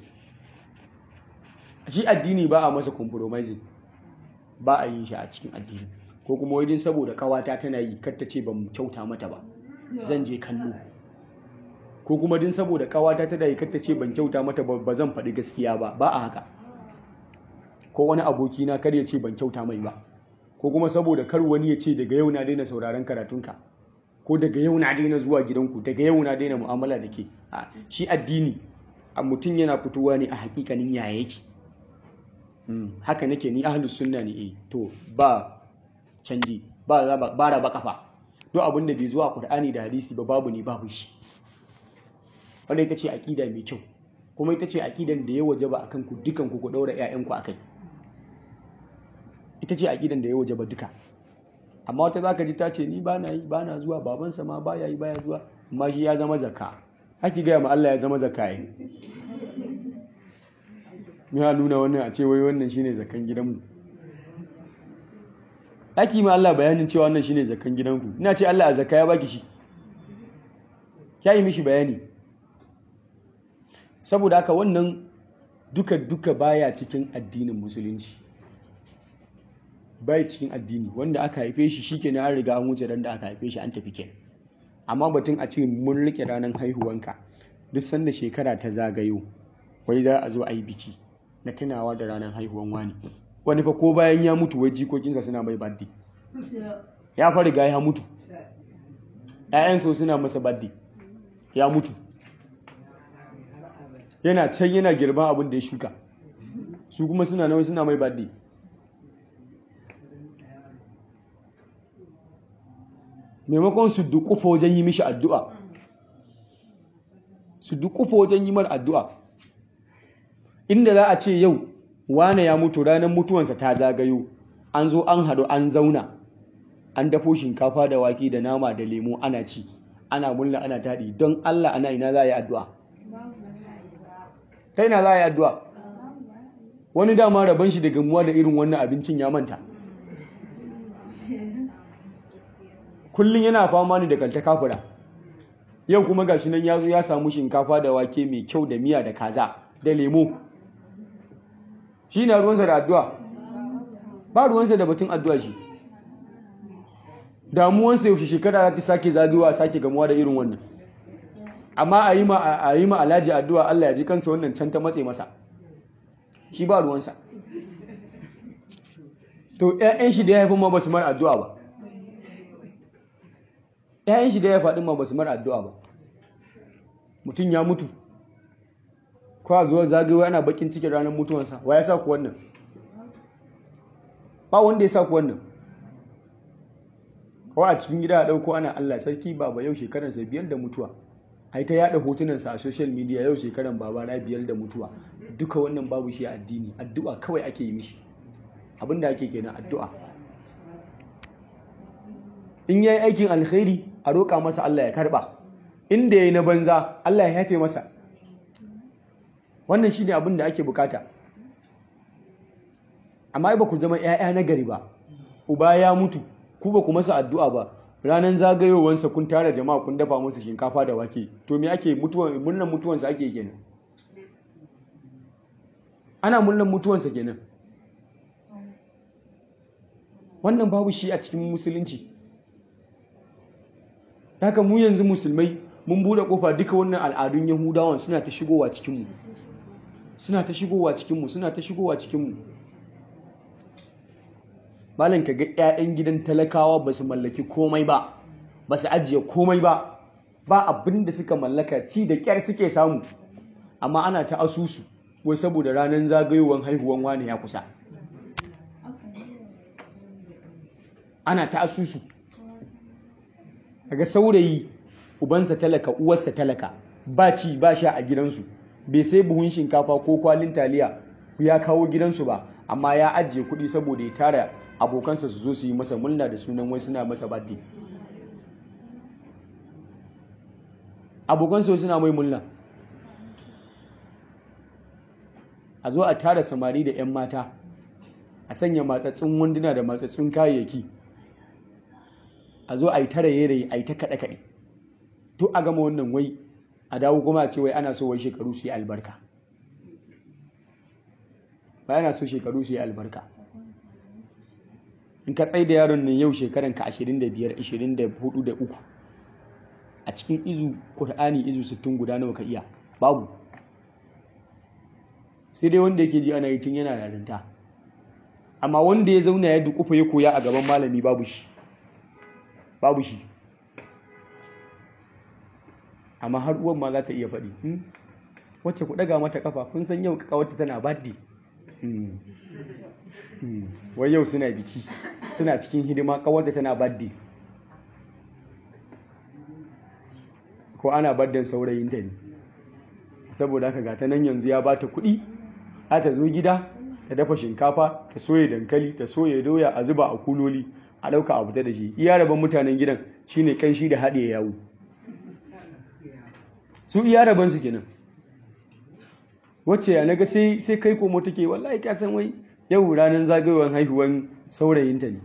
shi addini ba a masa compromising ba a yin shi a cikin addini ko kuma wajen saboda kawata tana yi kar ta ce ban kyauta mata ba zan je kallo ko kuma din saboda kawata tana yi kar ta ce ban kyauta mata ba zan faɗi gaskiya ba ba a haka ko wani abokina kar ya ce ban kyauta mai ba ko kuma saboda kar wani ya ce daga yau na daina sauraron karatunka ko daga yau na daina zuwa gidanku daga yau na daina mu'amala da ke shi addini a mutum yana fitowa ne a hakikanin yaya yake haka nake ni ahlus sunna ne eh to ba canji ba ba raba kafa duk abin da bai zuwa qur'ani da hadisi ba babu ne babu shi wannan ita ce aqida mai kyau kuma ita ce aqidan da ya wajaba akan ku dukan ku ku daura ƴaƴan ku akai ita ce aqidan da ya wajaba duka amma wata zaka ji ta ce ni ba na yi ba na zuwa babansa ma baya yi baya zuwa amma shi ya zama zakka haki gaya ma Allah ya zama zakka yi ya nuna wannan a ce wai wannan shine zakkan gidanmu haki ma Allah bayanin cewa wannan shine zakkan gidanku ina ce Allah a zakka ya baki shi ya yi mishi bayani saboda haka wannan duka duka baya cikin addinin musulunci bai cikin addini wanda aka haife shi shikenan an riga an wuce ran da aka haife shi an tafi kenan amma batun a ce mun rike ranar haihuwanka duk sanda shekara ta zagayo wai za a zo a yi biki na tunawa da ranar haihuwan wani wani fa ko bayan ya mutu wai jikokinsa suna mai baddi ya fa riga ya mutu ‘ya'yansa suna masa baddi ya mutu yana can yana girban abin da ya shuka su kuma suna nawa suna mai baddi maimakon su dukufa wajen yi mishi addu'a su dukufa wajen yi mar addu'a inda za a ce yau wane ya mutu ranar mutuwansa ta zagayo an zo an haɗu an zauna an dafo shinkafa da wake da nama da lemo ana ci ana mulla ana taɗi don Allah ana ina za a yi addu'a ta ina za a yi addu'a wani dama rabon shi da gamuwa da irin wannan abincin ya manta kullum yana fama ne da kalta kafura yau kuma gashi nan ya zo ya samu shinkafa da wake mai kyau da miya da kaza da lemo shi na ruwansa da addu'a ba ruwansa da batun addu'a shi damuwansa yaushe shekara za ta sake zagayowa a sake gamuwa da irin wannan amma a yi ma alhaji addu'a Allah ya ji kansa wannan can ta matse masa shi ba ruwansa to ‘ya'yan shi da ya haifin ma ba su mara addu'a ba ‘ya'yan shi da ya faɗin ma ba su mara addu'a ba mutum ya mutu kwa zuwa zagayewa ana bakin cikin ranar mutuwansa wa ya sa ku wannan ba wanda ya sa ku wannan kawai a cikin gida a ɗauko ana Allah sarki baba yau shekaransa biyar da mutuwa ai ta yada hotunansa a social media yau shekaran baba na biyar da mutuwa duka wannan babu shi a addini addu'a kawai ake yi mishi abinda ake kenan addu'a in yayi aikin alkhairi a roƙa masa Allah ya karba inda yayi na banza Allah ya yafe masa wannan shine abin da ake bukata amma ba ku zama 'ya'ya na gari ba uba ya mutu ku ba ku masa addu'a ba ranar zagayowansa kun tara jama'a kun dafa masa shinkafa da wake to me ake mutuwan murnan mutuwansa ake kenan ana murnan mutuwansa kenan wannan babu shi a cikin musulunci haka mu yanzu musulmai mun bude kofa duka wannan al'adun yahudawan suna ta shigowa cikinmu suna ta shigowa cikinmu suna ta shigowa cikinmu malam ka ga 'ya'yan gidan talakawa ba su mallaki komai ba ba su ajiye komai ba ba abin da suka mallaka ci da kyar suke samu amma ana ta asusu wai saboda ranar zagayowar haihuwan wani ya kusa ana ta asusu daga saurayi ubansa talaka uwarsa talaka ba ci ba sha a gidansu bai sai buhun shinkafa ko kwalin taliya ya kawo gidansu ba amma ya ajiye kuɗi saboda ya tara abokansa su zo su yi masa murna da sunan wai suna masa birthday abokansa suna mai murna a zo a tara samari da 'yan mata a sanya matsatsun wanduna da matsatsun kayayyaki a zo a yi tara yere a yi ta kaɗe-kaɗe to a gama wannan wai a dawo kuma a ce wai ana so wai shekaru su yi albarka ba yana so shekaru su yi albarka in ka tsaye da yaron nan yau shekaran ka 25 24 da uku a cikin izu Kur'ani izu 60 guda nawa ka iya babu sai dai wanda yake ji ana yi tun yana yarinta amma wanda ya zauna ya dukufa ya koya a gaban malami babu shi babu shi amma har uwan ma za ta iya faɗi wacce ku ɗaga mata kafa kun san yau kawarta tana baddi wai yau suna biki suna cikin hidima kawarta tana baddi ko ana baddan saurayinta ne saboda haka ga ta nan yanzu ya bata kuɗi za ta zo gida ta dafa shinkafa ta soya dankali ta soya doya a zuba a kuloli a ɗauka a fita da shi iya rabon mutanen gidan shine kanshi da haɗe yawo su iya rabon su kenan wacce ya naga sai sai kai komo take wallahi ka san wai yau ranar zagayowar haihuwan saurayinta ne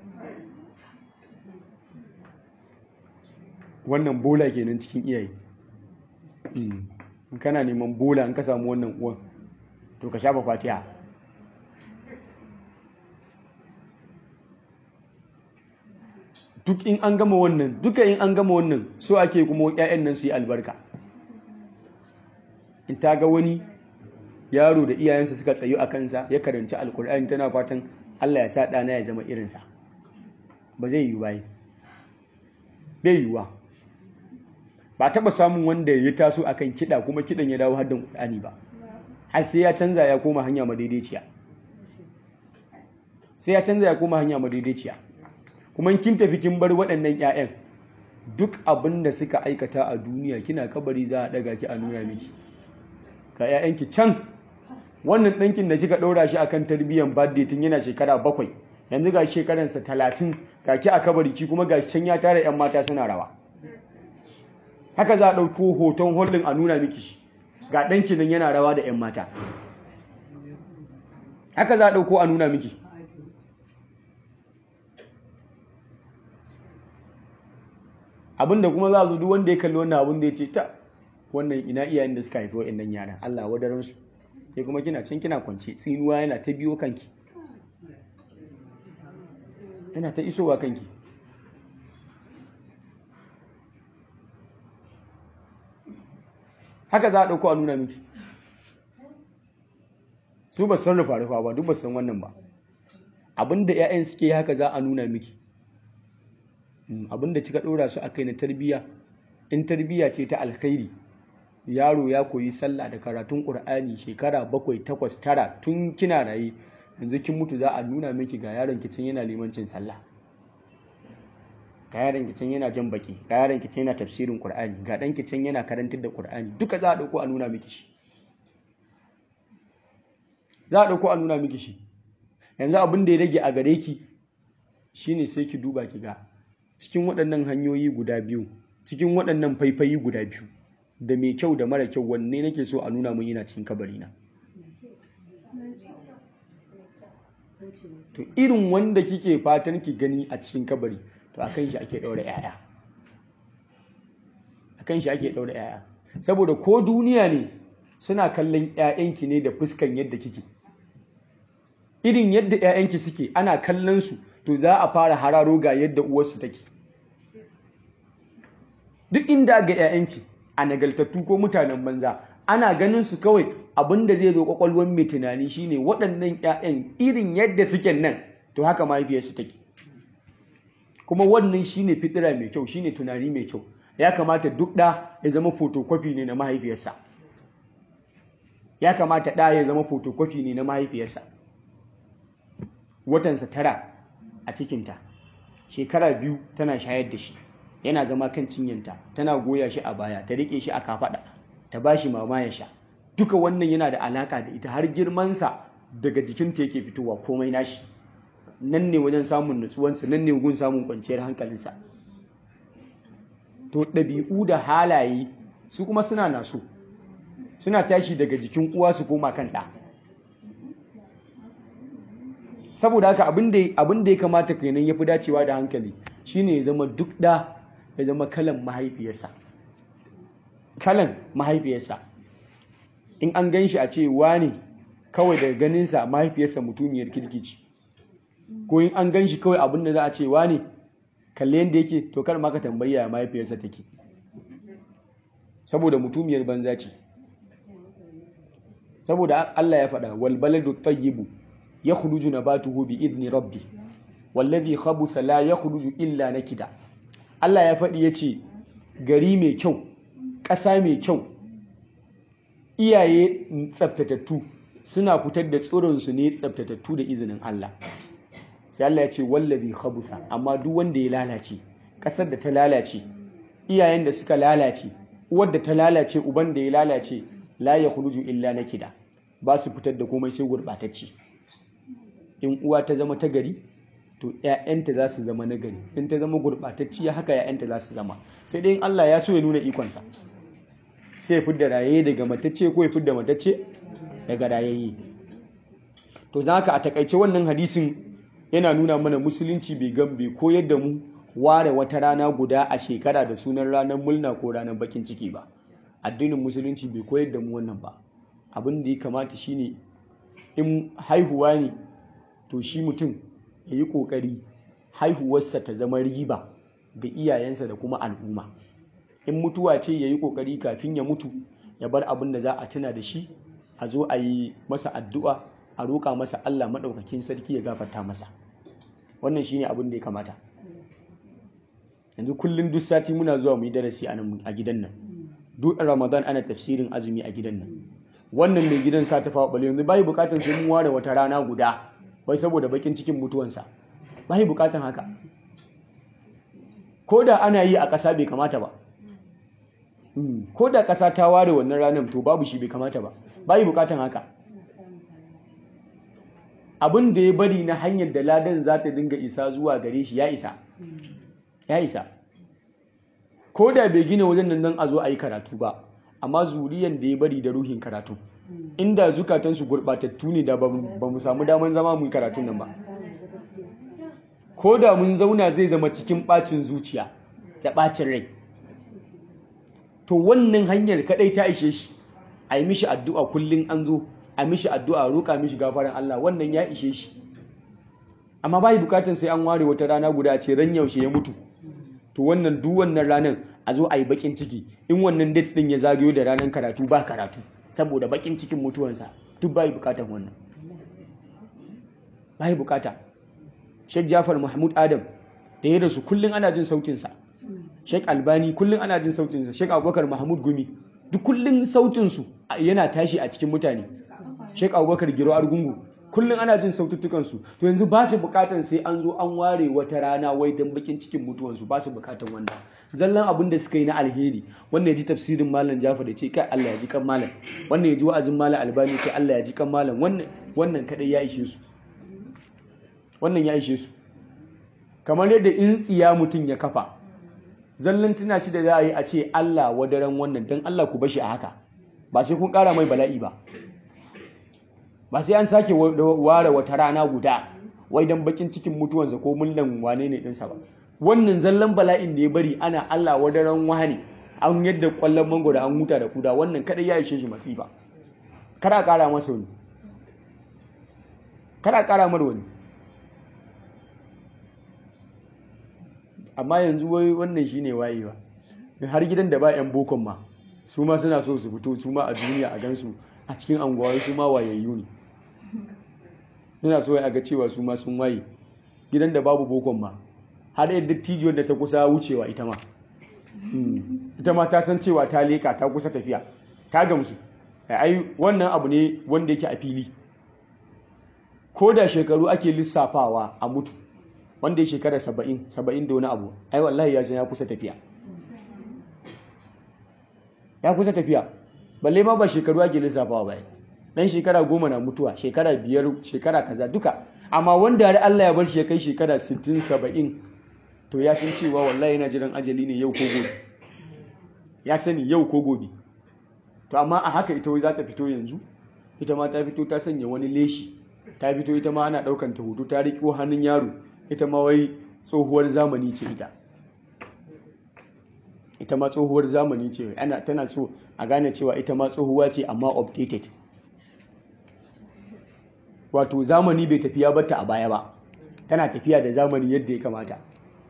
wannan bola kenan cikin iyaye in kana neman bola in ka samu wannan uwan to ka shafa fatiha duk in an gama wannan duka in an gama wannan so ake kuma ƴaƴan nan su yi albarka in ta ga wani yaro da iyayensa suka tsayu a kansa ya karanci alkur'ani tana fatan Allah ya sa ɗana ya zama irinsa ba zai yiwu bayi bai yiwuwa ba taɓa samun wanda ya taso akan kiɗa kuma kiɗan ya dawo haddan ƙur'ani ba har sai ya canza ya koma hanya madaidaiciya sai ya canza ya koma hanya madaidaiciya kuma kin tafi kin bar waɗannan 'ya'yan duk abin da suka aikata a duniya kina kabari za a ɗaga ki a nuna miki ga 'ya'yanki can wannan ɗankin da kika ɗora shi akan tarbiyyar birthday tun yana shekara bakwai yanzu ga shekaransa talatin ga ki a kabari ki kuma ga can ya tara 'yan mata suna rawa haka za a ɗauko hoton holdin a nuna miki shi ga ɗanki nan yana rawa da 'yan mata haka za a ɗauko a nuna miki abinda kuma za a zo duk wanda ya kalli wannan abin da ya ce ta wannan ina iyayen da suka haifi wa'annan yaran Allah wadaran su sai kuma kina can kina kwance tsinuwa yana ta biyo kanki yana ta isowa kanki haka za a ɗauko a nuna miki su ba san rufa rufa ba duk ba san wannan ba abinda 'ya'yan suke haka za a nuna miki abinda kika ɗora su a kai na tarbiyya in tarbiyya ce ta alkhairi yaro ya koyi sallah da karatun ƙur'ani shekara bakwai takwas tara tun kina raye yanzu kin mutu za a nuna miki ga yaron kicin yana limancin sallah ga yaron kicin yana jan baki ga yaron kicin yana tafsirin ƙur'ani ga ɗan kicin yana karantar da ƙur'ani duka za a ɗauko a nuna miki shi za a ɗauko a nuna miki shi yanzu abin da ya rage a gare ki shine sai ki duba ki ga cikin waɗannan hanyoyi guda biyu cikin waɗannan faifayi guda biyu da mai kyau da mara kyau wanne nake so a nuna mun yana cikin kabarina to irin wanda kike fatan ki gani a cikin kabari to akan shi ake ɗaura 'ya'ya akan shi ake ɗaura 'ya'ya saboda ko duniya ne suna kallon 'ya'yanki ne da fuskan yadda kike irin yadda 'ya'yanki suke ana kallon su to za a fara hararo ga yadda uwarsu take duk inda ga 'ya'yanki a nagaltattu ko mutanen banza ana ganin su kawai abinda zai zo kwakwalwar mai tunani shine waɗannan 'ya'yan irin yadda suke nan to haka mahaifiyarsu take kuma wannan shine fitira mai kyau shine tunani mai kyau ya kamata duk ɗa ya zama photocopy ne na mahaifiyarsa ya kamata ɗa ya zama photocopy ne na mahaifiyarsa watansa tara a cikinta shekara biyu tana shayar da shi yana zama kan cinyanta tana goya shi a baya ta riƙe shi a kafaɗa ta ba shi mama ya sha duka wannan yana da alaƙa da ita har girmansa daga jikinta yake fitowa komai nashi nan ne wajen samun nutsuwansa nan ne gun samun kwanciyar hankalinsa to ɗabi'u da halaye su kuma suna naso suna tashi daga jikin uwa su koma kan ɗa saboda haka abin da ya kamata kenan ya fi dacewa da hankali shine ya zama duk ɗa ya zama kalan mahaifiyarsa kalan mahaifiyarsa in an gan shi a ce ne kawai daga ganinsa mahaifiyarsa mutumiyar kirkici ko in an gan shi kawai abin da za a ce ne kalle yadda yake to kar ma ka tambaya mahaifiyarsa take saboda mutumiyar banza ce saboda Allah ya faɗa wal baladu tayyibu yakhruju nabatuhu bi idni rabbi wallazi khabutha la yakhruju illa nakida Allah ya faɗi yace gari mai kyau ƙasa mai kyau iyaye tsaftatattu suna fitar da tsironsu ne tsaftatattu da izinin Allah sai Allah ya ce wallazi khabutha amma duk wanda ya lalace ƙasar da ta lalace iyayen da suka lalace uwar da ta lalace uban da ya lalace la yakhruju illa nakida ba su fitar da komai sai gurbatacce in uwa ta zama ta gari to ‘ya'yanta za su zama nagari in ta zama gurɓatacciya haka ‘ya'yanta za su zama sai dai in Allah ya so ya nuna ikonsa sai ya fidda raye daga matacce ko ya fidda matacce daga rayayye to za haka a takaice wannan hadisin yana nuna mana musulunci bai gan bai koyar da mu ware wata rana guda a shekara da sunan ranar mulna ko ranar bakin ciki ba addinin musulunci bai koyar da mu wannan ba abin da ya kamata shine in haihuwa ne to shi mutum ya yi ƙoƙari haihuwarsa ta zama riba ga iyayensa da kuma al'umma in mutuwa ce ya yi ƙoƙari kafin ya mutu ya bar abin da za a tuna da shi a zo a yi masa addu'a a roƙa masa Allah maɗaukakin sarki ya gafarta masa wannan shine abin da ya kamata yanzu kullum duk sati muna zuwa mu yi darasi a gidan nan duk ramadan ana tafsirin azumi a gidan nan wannan mai gidan sa ta fawa yanzu bai bukatar sai mun ware wata rana guda wai saboda bakin cikin mutuwansa bai bukatan haka ko da ana yi a ƙasa bai kamata ba ko da ƙasa ta ware wannan ranar to babu shi bai kamata ba bai bukatan haka abin da ya bari na hanyar da ladan za ta dinga isa zuwa gare shi ya isa ya isa ko da bai gina wajen nan a zo a yi karatu ba amma zuriyan da ya bari da ruhin karatu inda zukatansu gurɓatattu ne da ba mu samu daman zama mu karatun nan ba ko da mun zauna zai zama cikin ɓacin zuciya da ɓacin rai to wannan hanyar kaɗai ta ishe shi a yi mishi addu'a kullum an zo a mishi addu'a roƙa mishi gafaran Allah wannan ya ishe shi amma bai bukatan sai an ware wata rana guda ce ran yaushe ya mutu to wannan duk wannan ranar a zo a yi bakin ciki in wannan date din ya zagayo da ranar karatu ba karatu saboda bakin cikin mutuwansa duk bai bukatan wannan bai bukata Sheikh Jafar Mahmud Adam da ya rasu kullun ana jin sautinsa Sheikh Albani kullun ana jin sautinsa Sheikh Abubakar Mahmud Gumi duk kullun sautinsu yana tashi a cikin mutane Sheikh Abubakar Giro Argungu kullum ana jin saututtukansu to yanzu ba su bukatan sai an zo an ware wata rana wai don bakin cikin mutuwansu ba su bukatan wannan zallan abin da suka yi na alheri wannan ya ji tafsirin malam Jafar da ce kai Allah ya ji kan malam wannan ya ji wa'azin malam Albani ce Allah ya ji kan malam wannan wannan kadai ya ishe su wannan ya ishe su kamar yadda in tsiya mutum ya kafa zallan tuna shi da za a yi a ce Allah wadaran wannan don Allah ku bashi a haka ba sai kun kara mai bala'i ba ba sai an sake ware wata rana guda wai dan bakin cikin mutuwansa ko mullan wane ne ɗinsa ba wannan zallan bala'in da ya bari ana Allah wadaran wani an yadda kwallon mangoro an huta da kuda wannan kadai ya ishe shi masifa kada kara masa wani kada kara mar wani amma yanzu wai wannan shine wayewa har gidan da ba yan bokon ma su ma suna so su fito su ma a duniya a gansu a cikin anguwa su ma wayayyu ne suna so a ga cewa su ma sun waye gidan da babu bokon ma har yadda tijiyar da ta kusa wucewa ita ma ita ma ta san cewa ta leka ta kusa tafiya ta gamsu ai wannan abu ne wanda yake a fili ko da shekaru ake lissafawa a mutu wanda ya shekara saba'in saba'in da wani abu ai wallahi ya san ya kusa tafiya ya kusa tafiya balle ma ba shekaru ake lissafawa ba dan shekara goma na mutuwa shekara biyar shekara kaza duka amma wanda har Allah ya bar shi ya kai shekara 60 70 to ya san cewa wallahi yana jiran ajali ne yau ko gobe ya sani yau ko gobe to amma a haka ita wai za ta fito yanzu ita ma ta fito ta sanya wani leshi ta fito ita ma ana daukan ta hoto ta riƙo hannun yaro ita ma wai tsohuwar zamani ce ita ita ma tsohuwar zamani ce ana tana so a gane cewa ita ma tsohuwa ce amma updated wato zamani bai tafiya bata a baya ba tana tafiya da zamani yadda ya kamata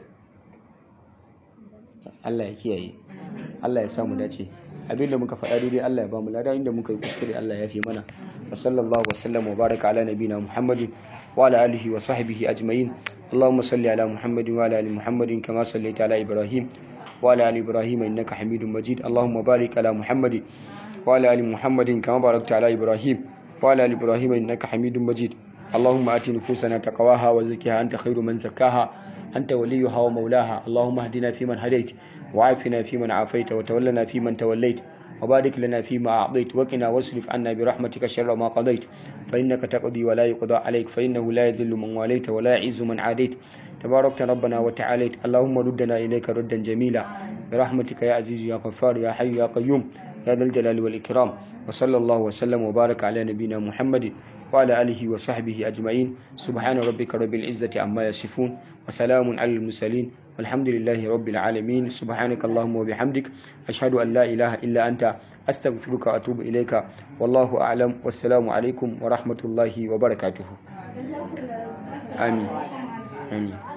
Allah ya kiyaye Allah ya samu dace abinda muka faɗa daidai Allah ya bamu lada inda muka yi kuskure Allah ya fi mana wa sallallahu wa sallam wa baraka ala nabina Muhammadin wa ala alihi wa sahbihi ajma'in اللهم صل على محمد وعلى ال محمد كما صليت على ابراهيم وعلى ال ابراهيم انك حميد مجيد اللهم بارك على محمد وعلى ال محمد كما باركت على ابراهيم وعلى ال ابراهيم انك حميد مجيد اللهم ات نفوسنا تقواها وزكها انت خير من زكاها انت وليها ومولاها اللهم اهدنا فيمن هديت وعافنا فيمن عافيت وتولنا فيمن توليت وبارك لنا فيما أعطيت وقنا واصرف عنا برحمتك شر ما قضيت فإنك تقضي ولا يقضى عليك فإنه لا يذل من واليت ولا يعز من عاديت تباركت ربنا وتعاليت اللهم ردنا إليك ردا جميلا برحمتك يا عزيز يا غفار يا حي يا قيوم يا ذا الجلال والإكرام وصلى الله وسلم وبارك على نبينا محمد وعلى آله وصحبه أجمعين سبحان ربك رب العزة عما يصفون وسلام على المرسلين والحمد لله رب العالمين سبحانك اللهم وبحمدك أشهد أن لا إله إلا أنت أستغفرك وأتوب إليك والله أعلم والسلام عليكم ورحمة الله وبركاته آمين آمين